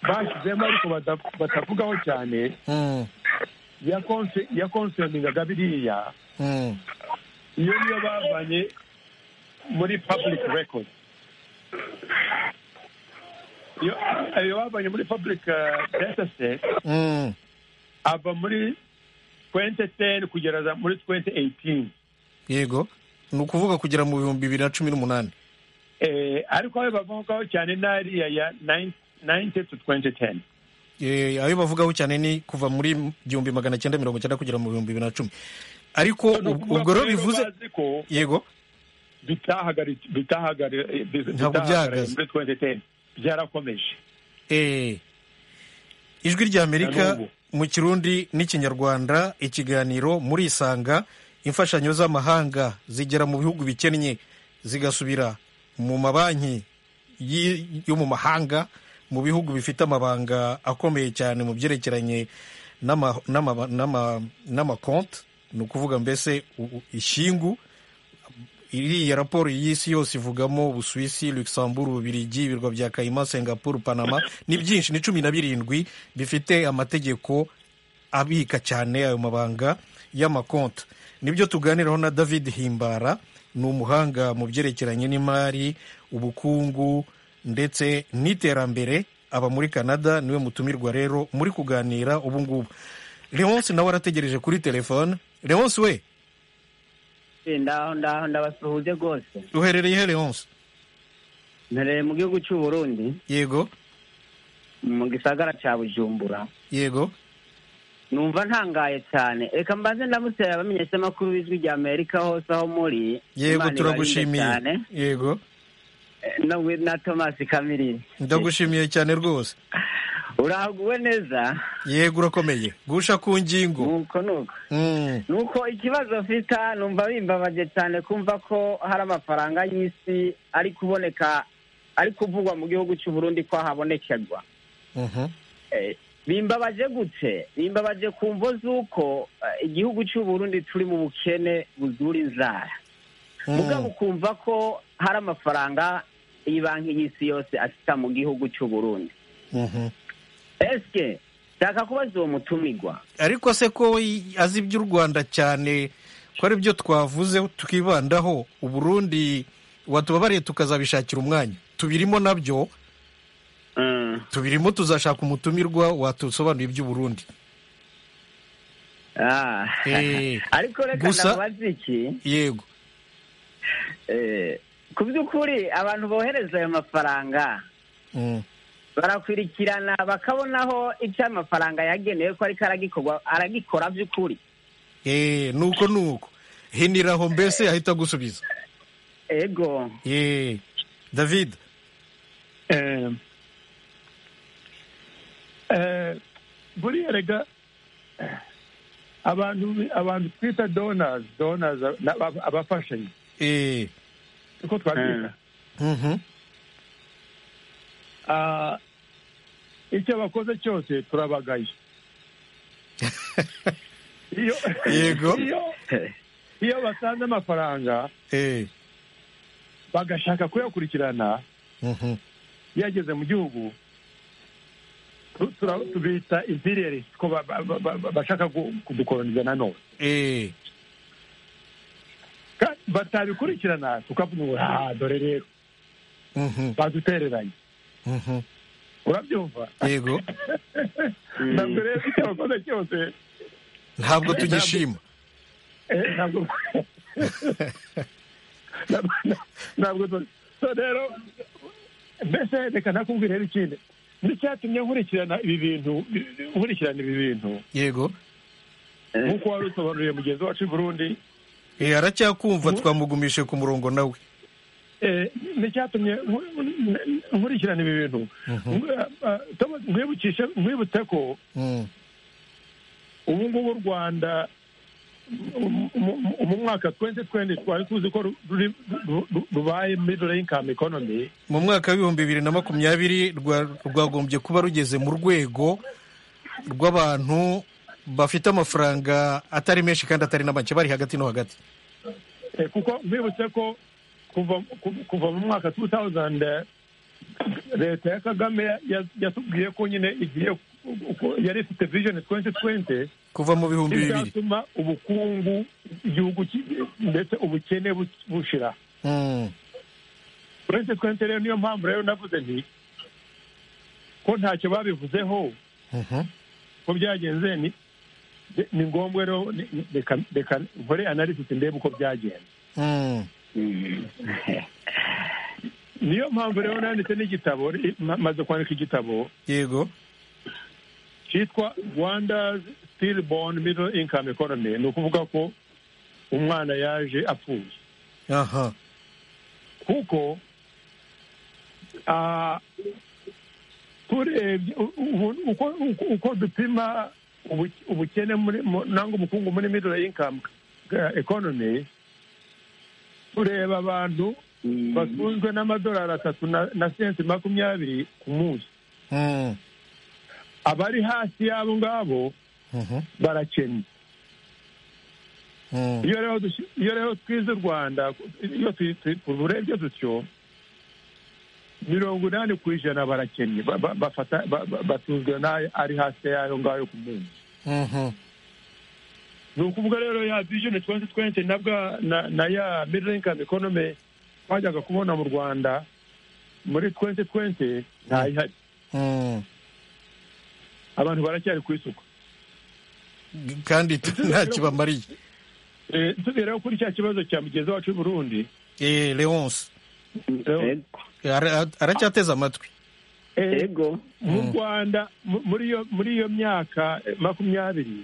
bashyizemo ariko bada- batavugaho cyane mm, ya conce- ya concerningaga biriya mm, iyo niyo bavanye muri public record iyo iyo bavanye muri public uh, data set mm. ava muri 2010 kugera za- muri 2018 yego ni ukuvuga kugera mu bihumbi bibiri na cumi n'umunani eh, ariko aho bavugaho cyane n'ariya ya 9 90 to 2010 Eh, ayo bavugaho cyane ni kuva muri igihumbi magana cyenda mirongo cyenda kugera mu bihumbi bibiri na cumi ariko Ni ub- ukuvuga ubwo rero ko rero bivuze bazi ko yego bitahagari- bitahagari- eh, bi- Ntabwo bitahagaraye byahagaze. muri 2010 byarakomeje Eh, ijwi ry'amerika Nanubu. mu kirundi n'ikinyarwanda ikiganiro muri isanga imfashanyo z'amahanga zigera mu bihugu bikennye zigasubira mu mabanki yi- yo mu mahanga mu bihugu bifite amabanga akomeye cyane mu byerekeranye n'ama- n'ama- n'ama- n'amakonti ni ukuvuga mbese u- u- ishyingu iriya raporo y'isi yose ivugamo ubusuwisi luxembourg ububirigi ibirwa bya kayima singapore panama ni byinshi ni cumi na birindwi bifite amategeko abika cyane ayo mabanga y'amakonti nibyo tuganiraho na david himbara ni umuhanga mu byerekeranye n'imari ubukungu ndetse n'iterambere aba muri canada niwe mutumirwa rero muri kuganira ubu ngubu leonce nawe arategereje kuri telefone leonce we ndaho ndaho ndabasuhuje rwose uherereye he leonce mpereye mu gihugu cy'u Burundi yego mu gisagara cya bujumbura yego numva ntangaye cyane reka mbanze ndamutse abamenyesha amakuru b'ijwi rya amerika hose aho muri yego Imana ibarinde turagushimiye cyane. yego Eh, no with na thomas kamilini ndagushimiye cyane rwose urahaguwe neza yego urakomeye gusha ku ngingo nuko nuko Mm, nuko ikibazo mfite numva bimbabaje cyane kumva ko hari amafaranga y'isi ari kuboneka ari kuvugwa mu gihugu cy'u Burundi ko ahabonekerwa mhm, Eh, bimbabaje gute bimbabaje ku mvo z'uko eh, igihugu cy'u Burundi turi mu bukene buzura inzara mm, mugabo ukumva ko hari amafaranga iyi banki y'isi yose asita mu gihugu cy'u Burundi mhm. eske nshaka kubaza uwo mutumirwa ariko se ko i- azi iby'u rwanda cyane ko ari byo twavuze tukibandaho uburundi watubabariye tukazabishakira umwanya tubirimo nabyo Mm. tubirimo tuzashaka umutumirwa watusobanurira iby'uburundi Ah. Eh, ariko reka gusa- ndabaza iki yego eh, ku by'ukuri abantu bohereza ayo mafaranga Mm, barakwirikirana bakabonaho icyo ayo mafaranga yagenewe ko ariko aragikorwa aragikora by'ukuri eh, nuko nuko hiniraho mbese ahita agusubiza ego Eh, david Eh, eh, buriya rega eh, abantu abantu twita donors donors na- aba- abafashanyi eh, niko twabyita mhm. Ah, icyo bakoze cyose turabagaye iyo Yego. iyo- iyo basanze amafaranga Eh, bagashaka kuyakurikirana mhm. yageze mu gihugu tu- tura- tubita imperialist ko ba- ba- ba- ba- bashaka gu- kudukoloniza nanone Eh, Ka- batabikurikirana tukavuga ngo "Ah, dore rero mhm, badutereranye mhm. urabyumva yego ntabwo rero icyo bakoze cyose ntabwo tugishima eh, ntabwo ntabwo- ntabwo tu- so rero mbese reka nakubwire rero ikindi n'icyatumye nkurikirana ibi bintu nkurikirana ibi bintu yego nk'uko wari usobanuriye mugenzi wacu i burundi Eh, aracyakumva Mhm. twamugumishe ku murongo nawe Eh, n'icyatumye nku- n- nkurikirana ibi bintu Nk- ah, Thomas, nkwibukishe nkwibutse ko Mm, ubu ngubu u rwanda mu mwaka twese twende twari tuzi ko ruri- ru- ru- rubaye middle income economy mu mwaka w'ibihumbi bibiri na makumyabiri rwa- rwagombye kuba rugeze mu rwego rw'abantu bafite amafaranga atari menshi kandi atari na make bari hagati no hagati Eh, kuko mwibutse ko kuva ku- kuva mu mwaka 2000 leta ya kagame ya- yatubwiye ko nyine igiye ku- yari ifite vision 2020 kuva mu bihumbi bibiri izatuma ubukungu igihugu ki- ndetse ubukene bu- bushira Mm. uretse twente rero niyo mpamvu rero navuze nti ko ntacyo babivuzeho Mhm. ko byagenze ni ni ngombwa rero ni- ni- reka reka nkore analysis ndebe uko byagenze Mm. niyo mpamvu rero nanditse n'igitabo ri- ma- maze kwandika igitabo yego cyitwa rwanda's still born middle income economy ni ukuvuga ko umwana yaje apfuye aha kuko ah, turebye u- u- uko- uko- uko dupima ubu- ubukene muri- mu- nangwa ubukungu muri middle income eh, economy tureba abantu batunzwe n'amadolari atatu na na senti makumyabiri ku munsi Mm. abari hasi y'abo ngabo Mhm. barakennye Mm. iyo rero dushi- iyo rero twize u rwanda iyo tu- tu- tuburebye dutyo mirongo inani ku ijana barakennye ba- ba- bafata ba- ba- batunzwe n'ayo ari hasi yayo ngayo ku munsi Mhm. ni ukuvuga rero ya vision twenty twenty na bwa na na ya middle income economy twajyaga kubona mu rwanda muri twenty twenty ntayihari Mm. abantu baracyari ku isuku kandi ntacyo bamariye Eh, tubiraho kuri cya kibazo cya mugenzi wacu w'i burundi Eh, leonce ara- aracyateze amatwi Eh, ego mu Mm. rwanda mu- muri iyo muri iyo myaka eh, makumyabiri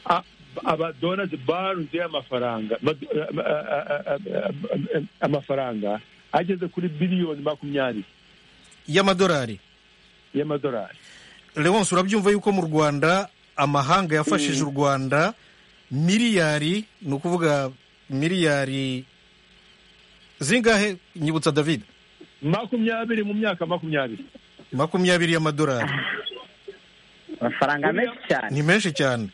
a- abadonazi barunze amafaranga bad- eh, eh, eh, eh, amafaranga ageze kuri biliyoni makumyabiri y'amadolari y'amadolari leonce urabyumva yuko mu rwanda amahanga yafashije u rwanda miliyari ni ukuvuga miliyari zingahe nyibutsa david makumyabiri mu myaka makumyabiri makumyabiri y'amadolari amafaranga menshi cyane ni menshi cyane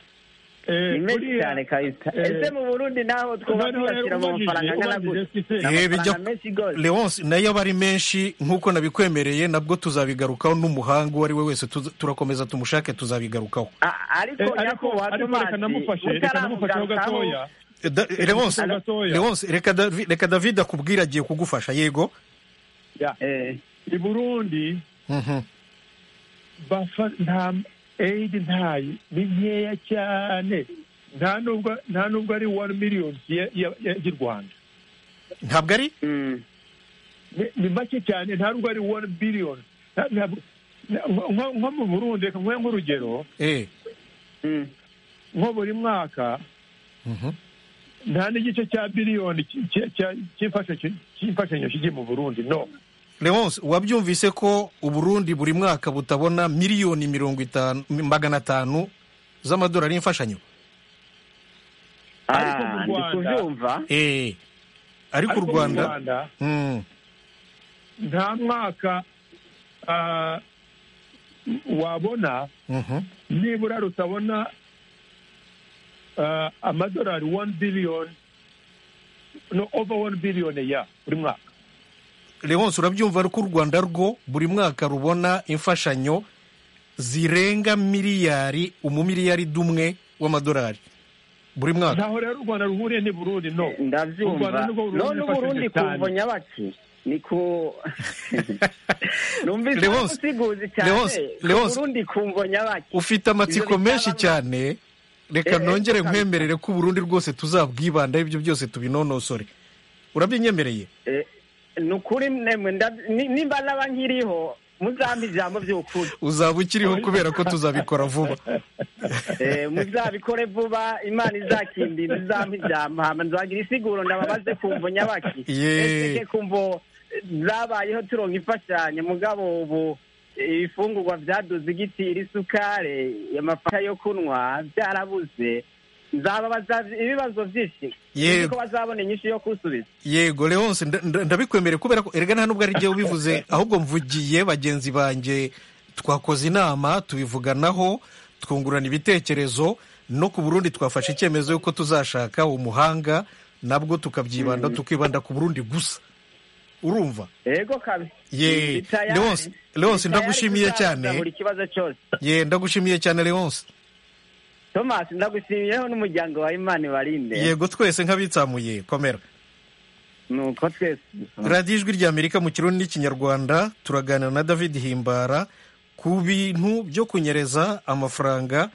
Eh, ni menshi buriya- cyane kabisa eh, ese mu burundi naho twuba noneho rero twibasira mu ubajije- mafaranga angana ubajije gutya se- Ni Eh, amafaranga bijya- menshi rwose leonce nayo aba ari menshi nk'uko nabikwemereye nabwo tuzabigarukaho n'umuhanga uwo ari we wese tuza- turakomeza tumushake tuzabigarukaho A- ariko Eh, ariko nyakubahwa ariko reka namufashe tomasi reka namufasheho utaramugarukaho gatoya Eh, da- eh, leonce Alo. leonce reka Davi- reka david akubwira agiye kugufasha yego Ya, eh, i burundi Mhm. bafa nta eyidi ntayo ni nkeya cyane nta nubwo nta nubwo ari wani miliyoni ya- ya- ya- y'u rwanda ntabwo ari mm, Ni- ni make cyane nta nubwo ari wani biliyoni Nta- ntabwo- na- nko nko mu burundi reka nkore nk'urugero eh mm. nko buri mwaka Mhm. nta n'igice cya biliyoni ki- ki- cya- cy'imfashanyo- cy'imfashanyo kijye mu burundi no leonce wabyumvise ko uburundi buri mwaka butabona miliyoni mirongo itanu magana atanu z'amadolari y'imfashanyo Ariko mu Ah, ndi Rwanda- kubyumva eh ariko u mu rwanda Mm. nta mwaka ah, wabona Mhm. nibura rutabona ah, amadolari 1 billion no over 1 billion ya buri mwaka leonce urabyumva ko u rwanda rwo buri mwaka rubona imfashanyo zirenga miliyari umumiliyari dumwe w'amadolari buri mwaka ntaho rero u rwanda ruhuriye ni burundi no U ndabyumva Rwanda nirwo Burundi none uburundi rwifashije cyane. kumva nyabaki ni ku numvise Leonce, usiguzi cyane Leonce, ku Leonce. Burundi kumva nyabaki ufite amatsiko Ibyo bitaba menshi na- cyane reka Eh, eh, nongere kabisa. nkwemerere ko uburundi rwose tuzabwibandaho ibyo byose tubinonosore urabinyemereye Eh, ni ukuri nemwe ndab- ni- nimba naba nkiriho muzampa ijambo by'ukuri uzaba ukiriho kubera ko tuzabikora vuba Eh, muzabikore vuba imana izakindinda izampa ijambo hama nzagira isiguro ndababaze kumva nyabaki Ye. ese kumva zabayeho turonka imfashanyo mugabo ubu ibifungurwa byaduze igiti isukari amafanta yo kunywa byarabuze ibibazo byinshi Yego. ko bazabona inyinshi yo kusubiza yego leonce nda- nda- ndabikwemereye kubera ko erega nta nubwo ari jye ubivuze ahubwo mvugiye bagenzi banjye twakoze inama tubivuganaho twungurana ibitekerezo no ku burundi twafashe icyemezo y'uko tuzashaka umuhanga nabwo tukabyibanda tukibanda ku burundi gusa urumva yego kabi Ye, Ni tayari. Leonce- Leonce, Ni tayari ndagushimiye cyane. kuzaza buri kibazo cyose ye ndagushimiye cyane leonce thomas ndagushimiyeho n'umuryango wa imana barinde yego twese nk'abitsamuye komera nuko twese radiyo ijwi ry'amerika mu kirundi n'ikinyarwanda turaganira na david himbara ku bintu byo kunyereza amafaranga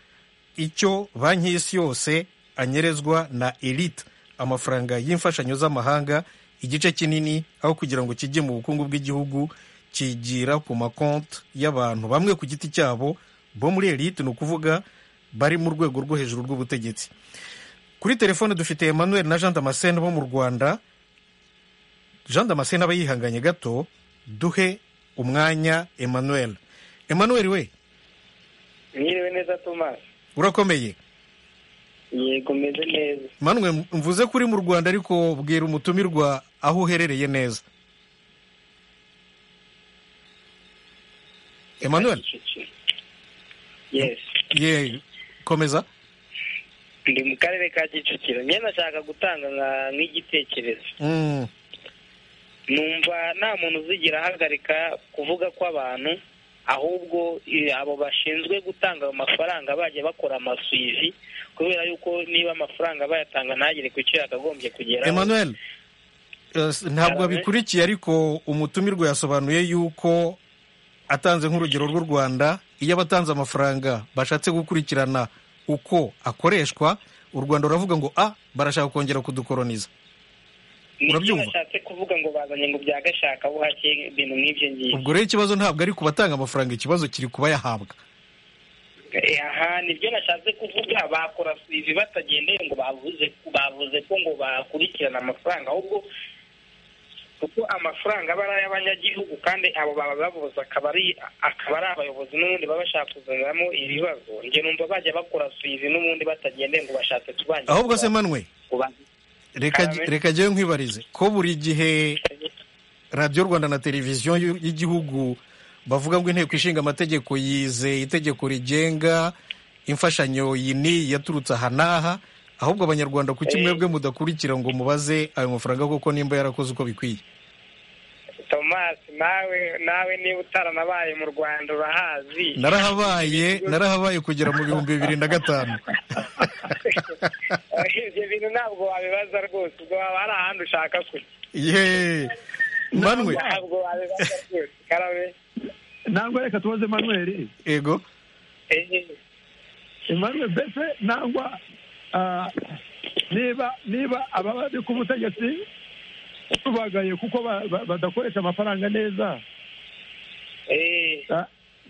icyo banki y'isi yose anyerezwa na elite amafaranga y'imfashanyo z'amahanga igice kinini aho kugira ngo kijye mu bukungu bw'igihugu kigira ku makonti y'abantu bamwe ku giti cyabo bo muri elite ni ukuvuga bari mu rwego rwo hejuru rw'ubutegetsi kuri telefone dufite emmanuel na jean damascene bo mu rwanda jean damascene aba yihanganye gato duhe umwanya emmanuel emmanuel we mwiriwe neza thomas urakomeye yego meze neza manwe mvuze ko uri mu rwanda ariko bwira umutumirwa aho uherereye neza emmanuel yes ye komeza ndi mu karere ka kicukiro njye nashaka gutanga nka- nk'igitekerezo Mm, numva nta muntu uzigira ahagarika kuvuga kw'abantu ahubwo eh, abo bashinzwe gutanga ayo mafaranga bajya bakora amasuivi kubera yuko niba amafaranga bayatanga ntagere ku cyo yakagombye kugeraho emmanuel eh, s- ntabwo Arabe. abikurikiye ariko umutumirwa yasobanuye yuko atanze nk'urugero rw'u rwanda iyo abatanze amafaranga bashatse gukurikirana uko akoreshwa u rwanda ruravuga ngo a barashaka kongera kudukoroniza Nicyo urabyumva? bashatse kuvuga ngo bazanye ngo bya gashaka buhake ibintu nk'ibyo ngibyo ubwo rero ikibazo ntabwo ari ku batanga amafaranga ikibazo kiri ku bayahabwa Eh, aha nibyo nashatse kuvuga bakora sivi batagendeye ngo bavuze bavuze ko ngo bakurikirana amafaranga ahubwo kuko amafaranga aba ari ay'abanyagihugu kandi abo baba bavuze akaba ari akaba ari abayobozi n'ubundi baba bashaka kuzaniramo ibibazo njye numva bajya bakora sivi n'ubundi batagendeye ngo bashatse kubangira ahubwo se manwe kubanza reka Amen. reka njyewe nkwibarize ko buri gihe radiyo rwanda na televiziyo y'u- y'igihugu bavuga ngo inteko ishinga amategeko yize itegeko rigenga imfashanyo iyi n'iyi yaturutse aha n'aha ahubwo abanyarwanda kuki Eh. mwebwe mudakurikira ngo mubaze ayo mafaranga kuko nimba yarakoze uko bikwiye Thomas nawe nawe niba utaranabaye mu Rwanda urahazi narahabaye narahabaye kugera mu bihumbi bibiri na gatanu ibyo bintu ntabwo wabibaza rwose ubwo waba hari ahandi ushaka kujya ye manwe ntabwo wabibaza rwose karabe nangwa reka tubaze manuel ego ehe emmanuel mbese nangwa ah, niba niba ababa ari ku butegetsi tubagaye kuko ba- ba- badakoresha amafaranga neza ehe ah,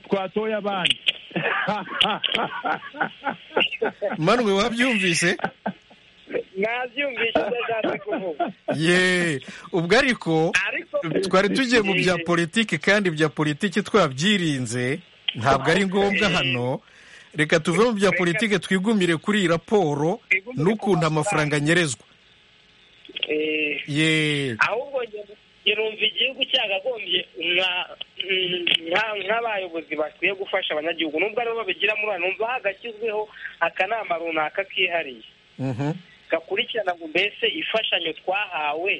twatoye abandi manwe wabyumvise nabyumvise ibyo ashatse kuvuga ye ubwo ariko ariko twari tugiye mu bya politiki kandi bya politiki twabyirinze ntabwo ari ngombwa hano reka tuve mu bya politiki twigumire kuri iyi raporo n'ukuntu amafaranga anyerezwa Eh, ye ahubwo njye- njye numva igihugu cyagagombye nka- nka- nk'abayobozi bakwiye gufasha abanyagihugu nubwo aribo babigira muri hano numva hagashyizweho akanama runaka kihariye Mhm. gakurikirana ngo mbese imfashanyo twahawe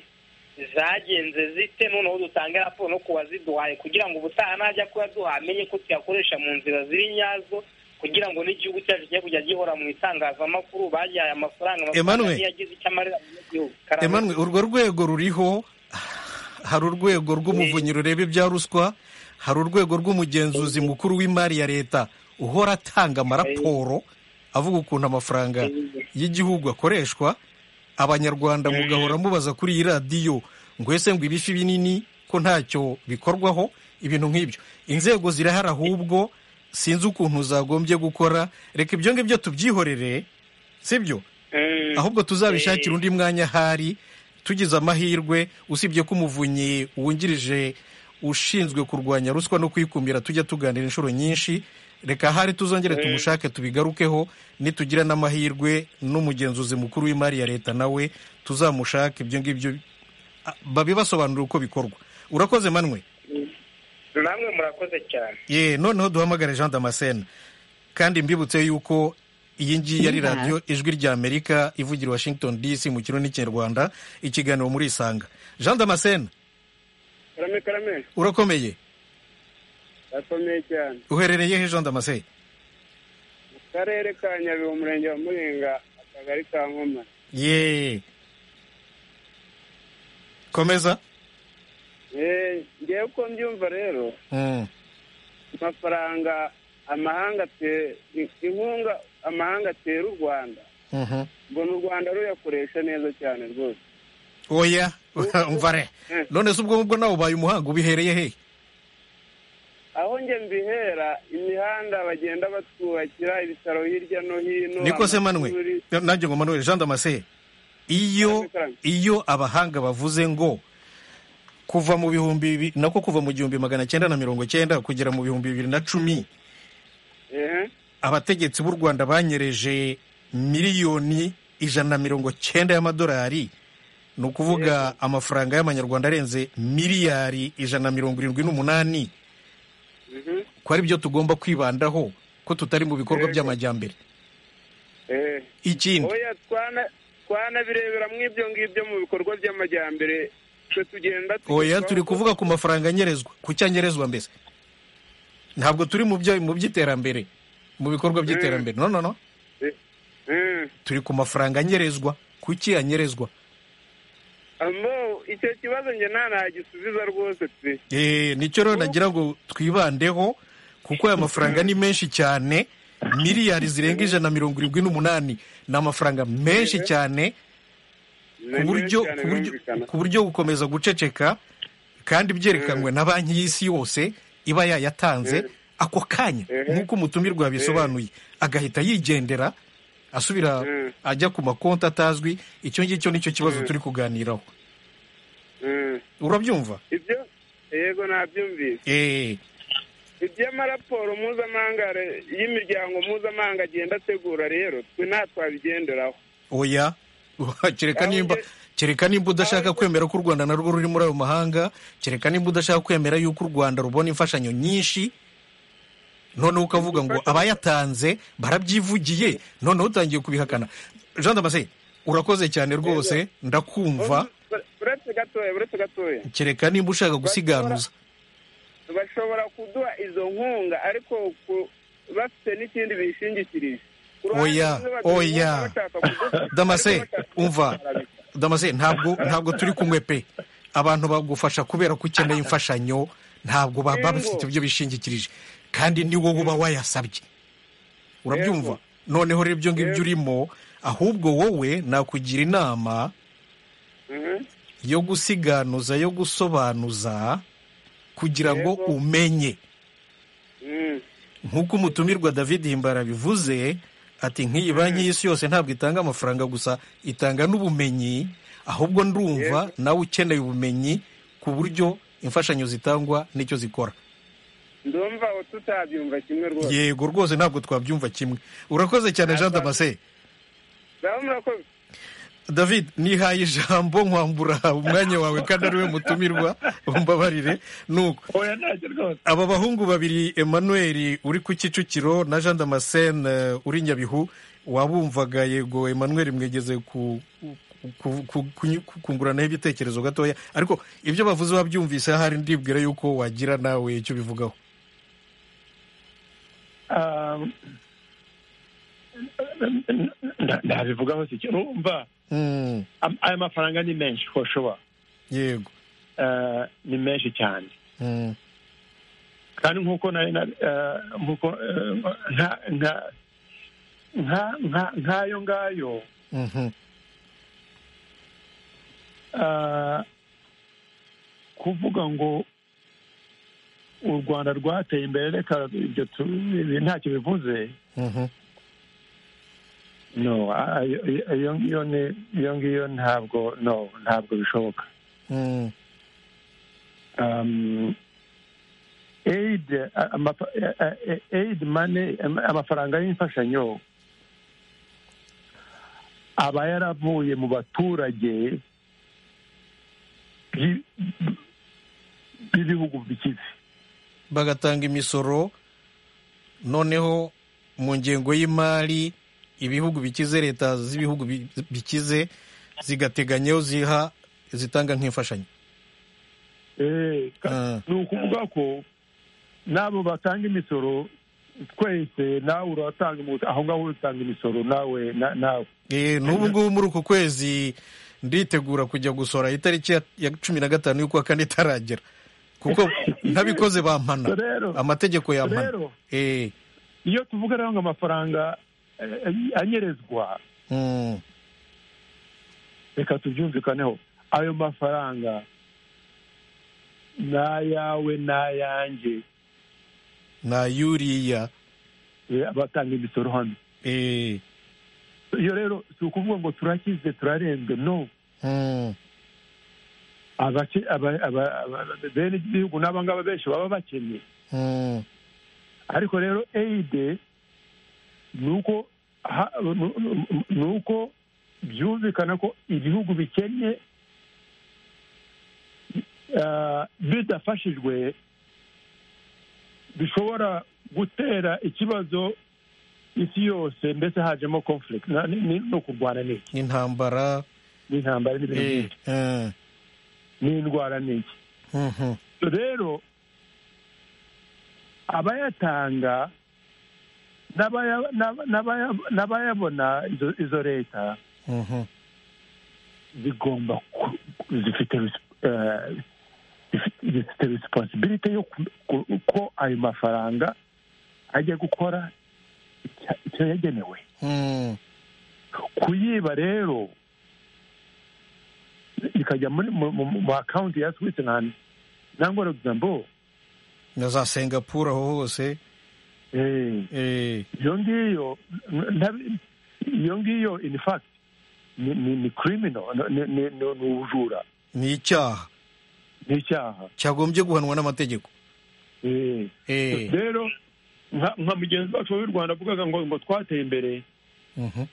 zagenze zite noneho dutange raporo no ku waziduhaye kugira ngo ubutaha najya kuyaduha amenye ko tuyakoresha mu nzira ziri nyazo kugira ngo n'igihugu cyacu kijye kujya gihora mu itangazamakuru bagihaye amafaranga amafaranga Emmanuel. niyo yagize icyo amarira abanyagihugu Karame. Emmanuel urwo rwego ruriho hari urwego rw'umuvunyi rureba ibya ruswa hari urwego rw'umugenzuzi mukuru w'imari ya leta uhora atanga amaraporo avuga ukuntu amafaranga y'igihugu akoreshwa abanyarwanda mugahora mubaza kuri iyi radiyo ngo ese ngo ibifi binini ko ntacyo bikorwaho ibintu nk'ibyo inzego zirahari ahubwo sinzi ukuntu zagombye gukora reka ibyo ngibyo tubyihorere sibyo Mm. ahubwo tuzabishakire undi mwanya ahari tugize amahirwe usibye ko umuvunyi wungirije ushinzwe kurwanya ruswa no kuyikumira tujya tuganira inshuro nyinshi reka hari tuzongere tumushake tubigarukeho nitugira n'amahirwe n'umugenzuzi mukuru w'imari ya leta nawe tuzamushake ibyo ngibyo a- babibasobanurire uko bikorwa urakoze manwe namwe murakoze cyane ye noneho duhamagare jean damascene kandi mbibutse yuko iyi ngiyi ari radiyo ijwi ry'amerika ivugira i washington dc mu kirundi n'ikinyarwanda ikiganiro muri isanga jean damascene karame karame urakomeye urakomeye cyane uherereye he jean damascene mu karere ka nyabihu umurenge wa muringa akagari ka nkoma ye komeza Eh, ngewe uko mbyumva rero Mm. amafaranga amahanga ate- inkunga amahanga atera u rwanda Mhm. mbona u rwanda ruyakoresha neza cyane rwose oya mvare Mm. none se ubwo ngubwo nawe ubaye umuhanga ubihereye he aho njye mbihera imihanda bagenda batwubakira ibitaro hirya no hino niko se amashuri. manuel nanjye ngo manuel jean damascene iyo Karame, karame. iyo abahanga bavuze ngo kuva mu bihumbi bibi- nako kuva mu gihumbi magana cyenda na mirongo cyenda kugera mu bihumbi bibiri na cumi Ehe. abategetsi b'u rwanda banyereje miliyoni ijana na mirongo cyenda y'amadolari ni ukuvuga amafaranga y'amanyarwanda arenze miliyari ijana na mirongo irindwi n'umunani Mhm. ko ari byo tugomba kwibandaho ko tutari mu bikorwa Yego. by'amajyambere Ehe. ikindi oya twana- twanabirebera mu ibyo ngibyo mu bikorwa by'amajyambere twe tugenda oya tugezwaho turi ko- kuvuga ku mafaranga anyerezwa ku cyo anyerezwa mbese ntabwo turi mu byo mu by'iterambere mu bikorwa by'iterambere no no no Eh. turi ku mafaranga anyerezwa ku cyo anyerezwa Ambo, icyo kibazo njye nta ntagisubiza rwose pe Eh, nicyo rero nagira ngo twibandeho kuko aya mafaranga ni menshi cyane miliyari zirenga ijana na mirongo irindwi n'umunani ni amafaranga menshi cyane ku buryo ku buryo ku buryo gukomeza guceceka kandi byerekanwe na banki y'isi yose iba yayatanze ako kanya Mhm. nk'uko umutumirwa yabisobanuye agahita yigendera asubira Mhm. ajya ku makonti atazwi icyo ngicyo nicyo kibazo turi kuganiraho urabyumva ibyo yego nabyumvise eh iby'amaraporo mpuzamahanga re- y'imiryango mpuzamahanga agenda ategura rero twe nta twabigenderaho oya kereka Ahubwo- nimba kereka nimba udashaka kwemera ko u rwanda narwo ruri muri ayo mahanga kereka nimba udashaka kwemera yuko u rwanda rubona imfashanyo nyinshi noneho ukavuga ngo abayatanze barabyivugiye noneho utangiye kubihakana jean damascene urakoze cyane rwose ndakumva Ur- uretse gatoya uretse gatoya kereka nimba ushaka gusiganuza bashobora kuduha izo nkunga ariko ku- bafite n'ikindi bishingikirije Ku ruhande Oya, rumwe baduha inkunga oya. bashaka kuduha- Damascene, ariko bashaka umva. kuduha- damase ntabwo ntabwo turi kumwe pe abantu bagufasha kubera ko ukeneye imfashanyo ntabwo baba Yego. bafite ibyo bishingikirije kandi ni wowe uba wayasabye urabyumva noneho rero ibyo ngibyo Yego. urimo ahubwo wowe nakugira inama Mhm. yo gusiganuza yo gusobanuza kugira ngo Yego. umenye Mm. nk'uko umutumirwa david himbara bivuze ati nk'iyi banki y'isi yose ntabwo itanga amafaranga gusa itanga n'ubumenyi ahubwo ndumva nawe ukeneye ubumenyi ku buryo imfashanyo zitangwa n'icyo zikora ndumva aho tutabyumva kimwe rwose yego rwose ntabwo twabyumva kimwe urakoze cyane jean damascene Ngaho murakoze david nihaye ijambo nkwambura umwanya wawe kandi ari we mutumirwa umbabarire nuko oya ntacyo rwose aba bahungu babiri emmanuel uri ku kicukiro na jean damascene eh, uri nyabihu wabumvaga yego emmanuel mwegeze ku ku- ku- ku- kunguranaho ibitekerezo gatoya ariko ibyo bavuze wabyumvise ahari ndibwira yuko wagira nawe icyo bivugaho Ah, n- n- n- ntabivugaho si cyo urumva Mm, am- aya mafaranga ni menshi ko shoba yego Ah, ni menshi cyane Mm, kandi nk'uko nari na- eh, nk'uko eh, nka- nka- nka- nka- nk'ayo ngayo mhm, ah, kuvuga ngo u rwanda rwateye imbere reka ibyo tu- ibi ntacyo bivuze mhm. no ah, iyo- iyo iyo ni- iyo ngiyo ntabwo no ntabwo bishoboka Mm, Um, aid amafa- eh, eh, aid money am- amafaranga y'imfashanyo aba yaravuye mu baturage b'i- b'ibihugu bikize bagatanga imisoro noneho mu ngengo y'imari ibihugu bikize leta z'ibihugu bi- bikize zigateganyaho ziha zitanga nk'imfashanyo Eh, ka- Ah. ni ukuvuga ko n'abo batanga imisoro twese nawe uratanga imu- aho ngaho utanga imisoro nawe na- nawe Eh, n'ubu ngubu muri uku kwezi nditegura kujya gusora itariki ya- ya cumi na gatanu y'ukwa kane itaragera kuko ntabikoze bampana Rero- amategeko yampana rero Eh, iyo tuvuga rero ngo amafaranga eh, anyerezwa mm, reka tubyumvikaneho ayo mafaranga ni ayawe n'ayanjye na yuriya eh, abatanga imisoro hano Eh, iyo rero si ukuvuga ngo turakize turarembwe no mm, abake- aba- aba- aba- bene igihugu n'abangaba benshi baba bakennye mm, ariko rero eyide ni uko ha- nu- nu- ni uko byumvikana ko ibihugu bikennye ah, bidafashijwe bishobora gutera ikibazo isi yose ndetse hajemo conflict na- ni- ni- no kurwana n'iki intambara n'intambara n'ibintu eh, byinshi eh, n'indwara n'iki mhm. rero abayatanga n'abaya- n'aba- n'abaya- n'abayabona izo- izo leta Mhm. zigomba ku- zifite res- eh, zifite- zifite responsibility yo ku- ku- ko ayo mafaranga ajya gukora icya- icyo yagenewe Mm. kuyiba rero ikajya muri mu- mu mu akawunti ya switzerland nangwa luxembourg na za singapore aho hose eh, eh, iyo ngiyo nta- iyo ngiyo in fact ni ni ni criminal ni ni- ni- ni ubujura ni icyaha ni icyaha cyagombye guhanwa n'amategeko Eh. eh, rero nka nka mugenzi wacu w'u rwanda avugaga ngo ngo twateye imbere mhm.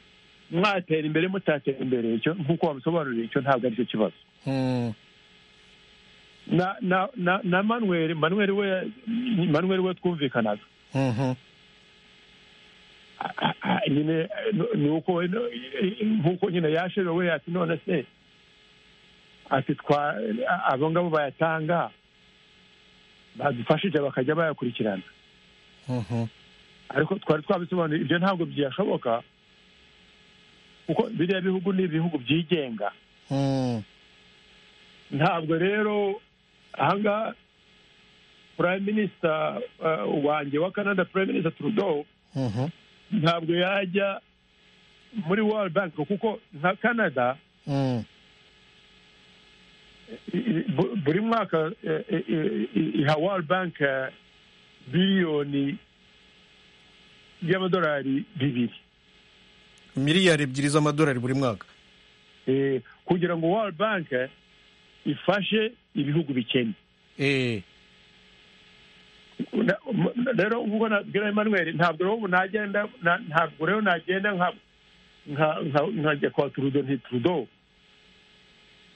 mwatera imbere mutatera imbere icyo nk'uko wabisobanuriye icyo ntabwo aricyo kibazo Mm. na na na na manuel manuel we manuel we twumvikanaga Mhm. Ah, ah, nyine eh, nu- ni uko we no- eh, nk'uko nyine yashebe we ati none se ati twa eh, abo ngabo bayatanga badufashije bakajya bayakurikirana Mhm. ariko twari twabisobanuye ibyo ntabwo byashoboka kuko biriya bihugu ni ibihugu byigenga Mm. ntabwo rero ahangaha prime minister eh, wanjye wa canada prime minister trudeau Mhm. ntabwo yajya muri world bank kuko nka canada Mm. i- i- bu- buri mwaka eh, eh, eh, iha world bank eh, biliyoni y'amadolari bibiri miliyari ebyiri z'amadolari buri mwaka Eh, kugira ngo world bank eh, ifashe ibihugu bikennye eh, Na- m- rero nk'uko nabwira emmanuel ntabwo rero nagenda na- ntabwo rero nagenda nka nka- nka- nkajya kwa turudo nti turudo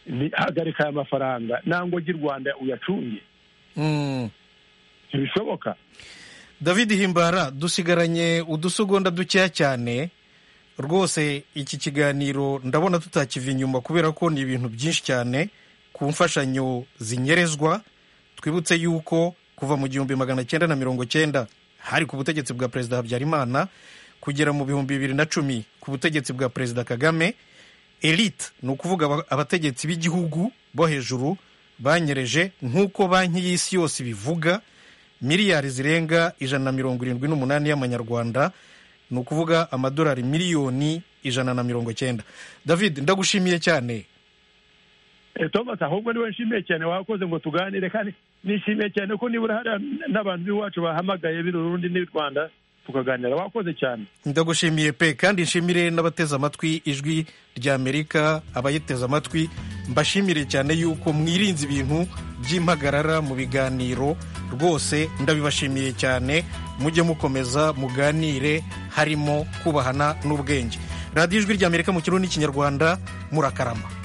ni hagarika aya mafaranga nangwa ujye i rwanda uyacunge mm. ntibishoboka david himbara dusigaranye udusegonda dukeya cyane rwose iki kiganiro ndabona tutakiva inyuma kubera ko ni ibintu byinshi cyane ku mfashanyo zinyerezwa twibutse yuko kuva mu gihumbi magana cyenda na mirongo cyenda hari ku butegetsi bwa perezida habyarimana kugera mu bihumbi bibiri na cumi ku butegetsi bwa perezida kagame elite ni ukuvuga aba- abategetsi b'igihugu bo hejuru banyereje nk'uko banki y'isi yose ibivuga miliyari zirenga ijana na mirongo irindwi n'umunani y'amanyarwanda ni ukuvuga amadolari miliyoni ijana na mirongo cyenda david ndagushimiye cyane Eh, thomas ahubwo niwe nshimiye cyane wakoze ngo tuganire kandi nishimiye cyane ko nibura hariya n'abantu b'iwacu bahamagaye b'i rurundi n'i rwanda tukaganira wakoze cyane ndagushimiye pe kandi nshimire n'abateze amatwi ijwi ry'amerika abayiteze amatwi mbashimire cyane yuko mwirinze ibintu by'impagarara mu biganiro rwose ndabibashimiye cyane mujye mukomeza muganire harimo kubahana n'ubwenge radiyo ijwi ry'amerika mu kirundi n'ikinyarwanda murakarama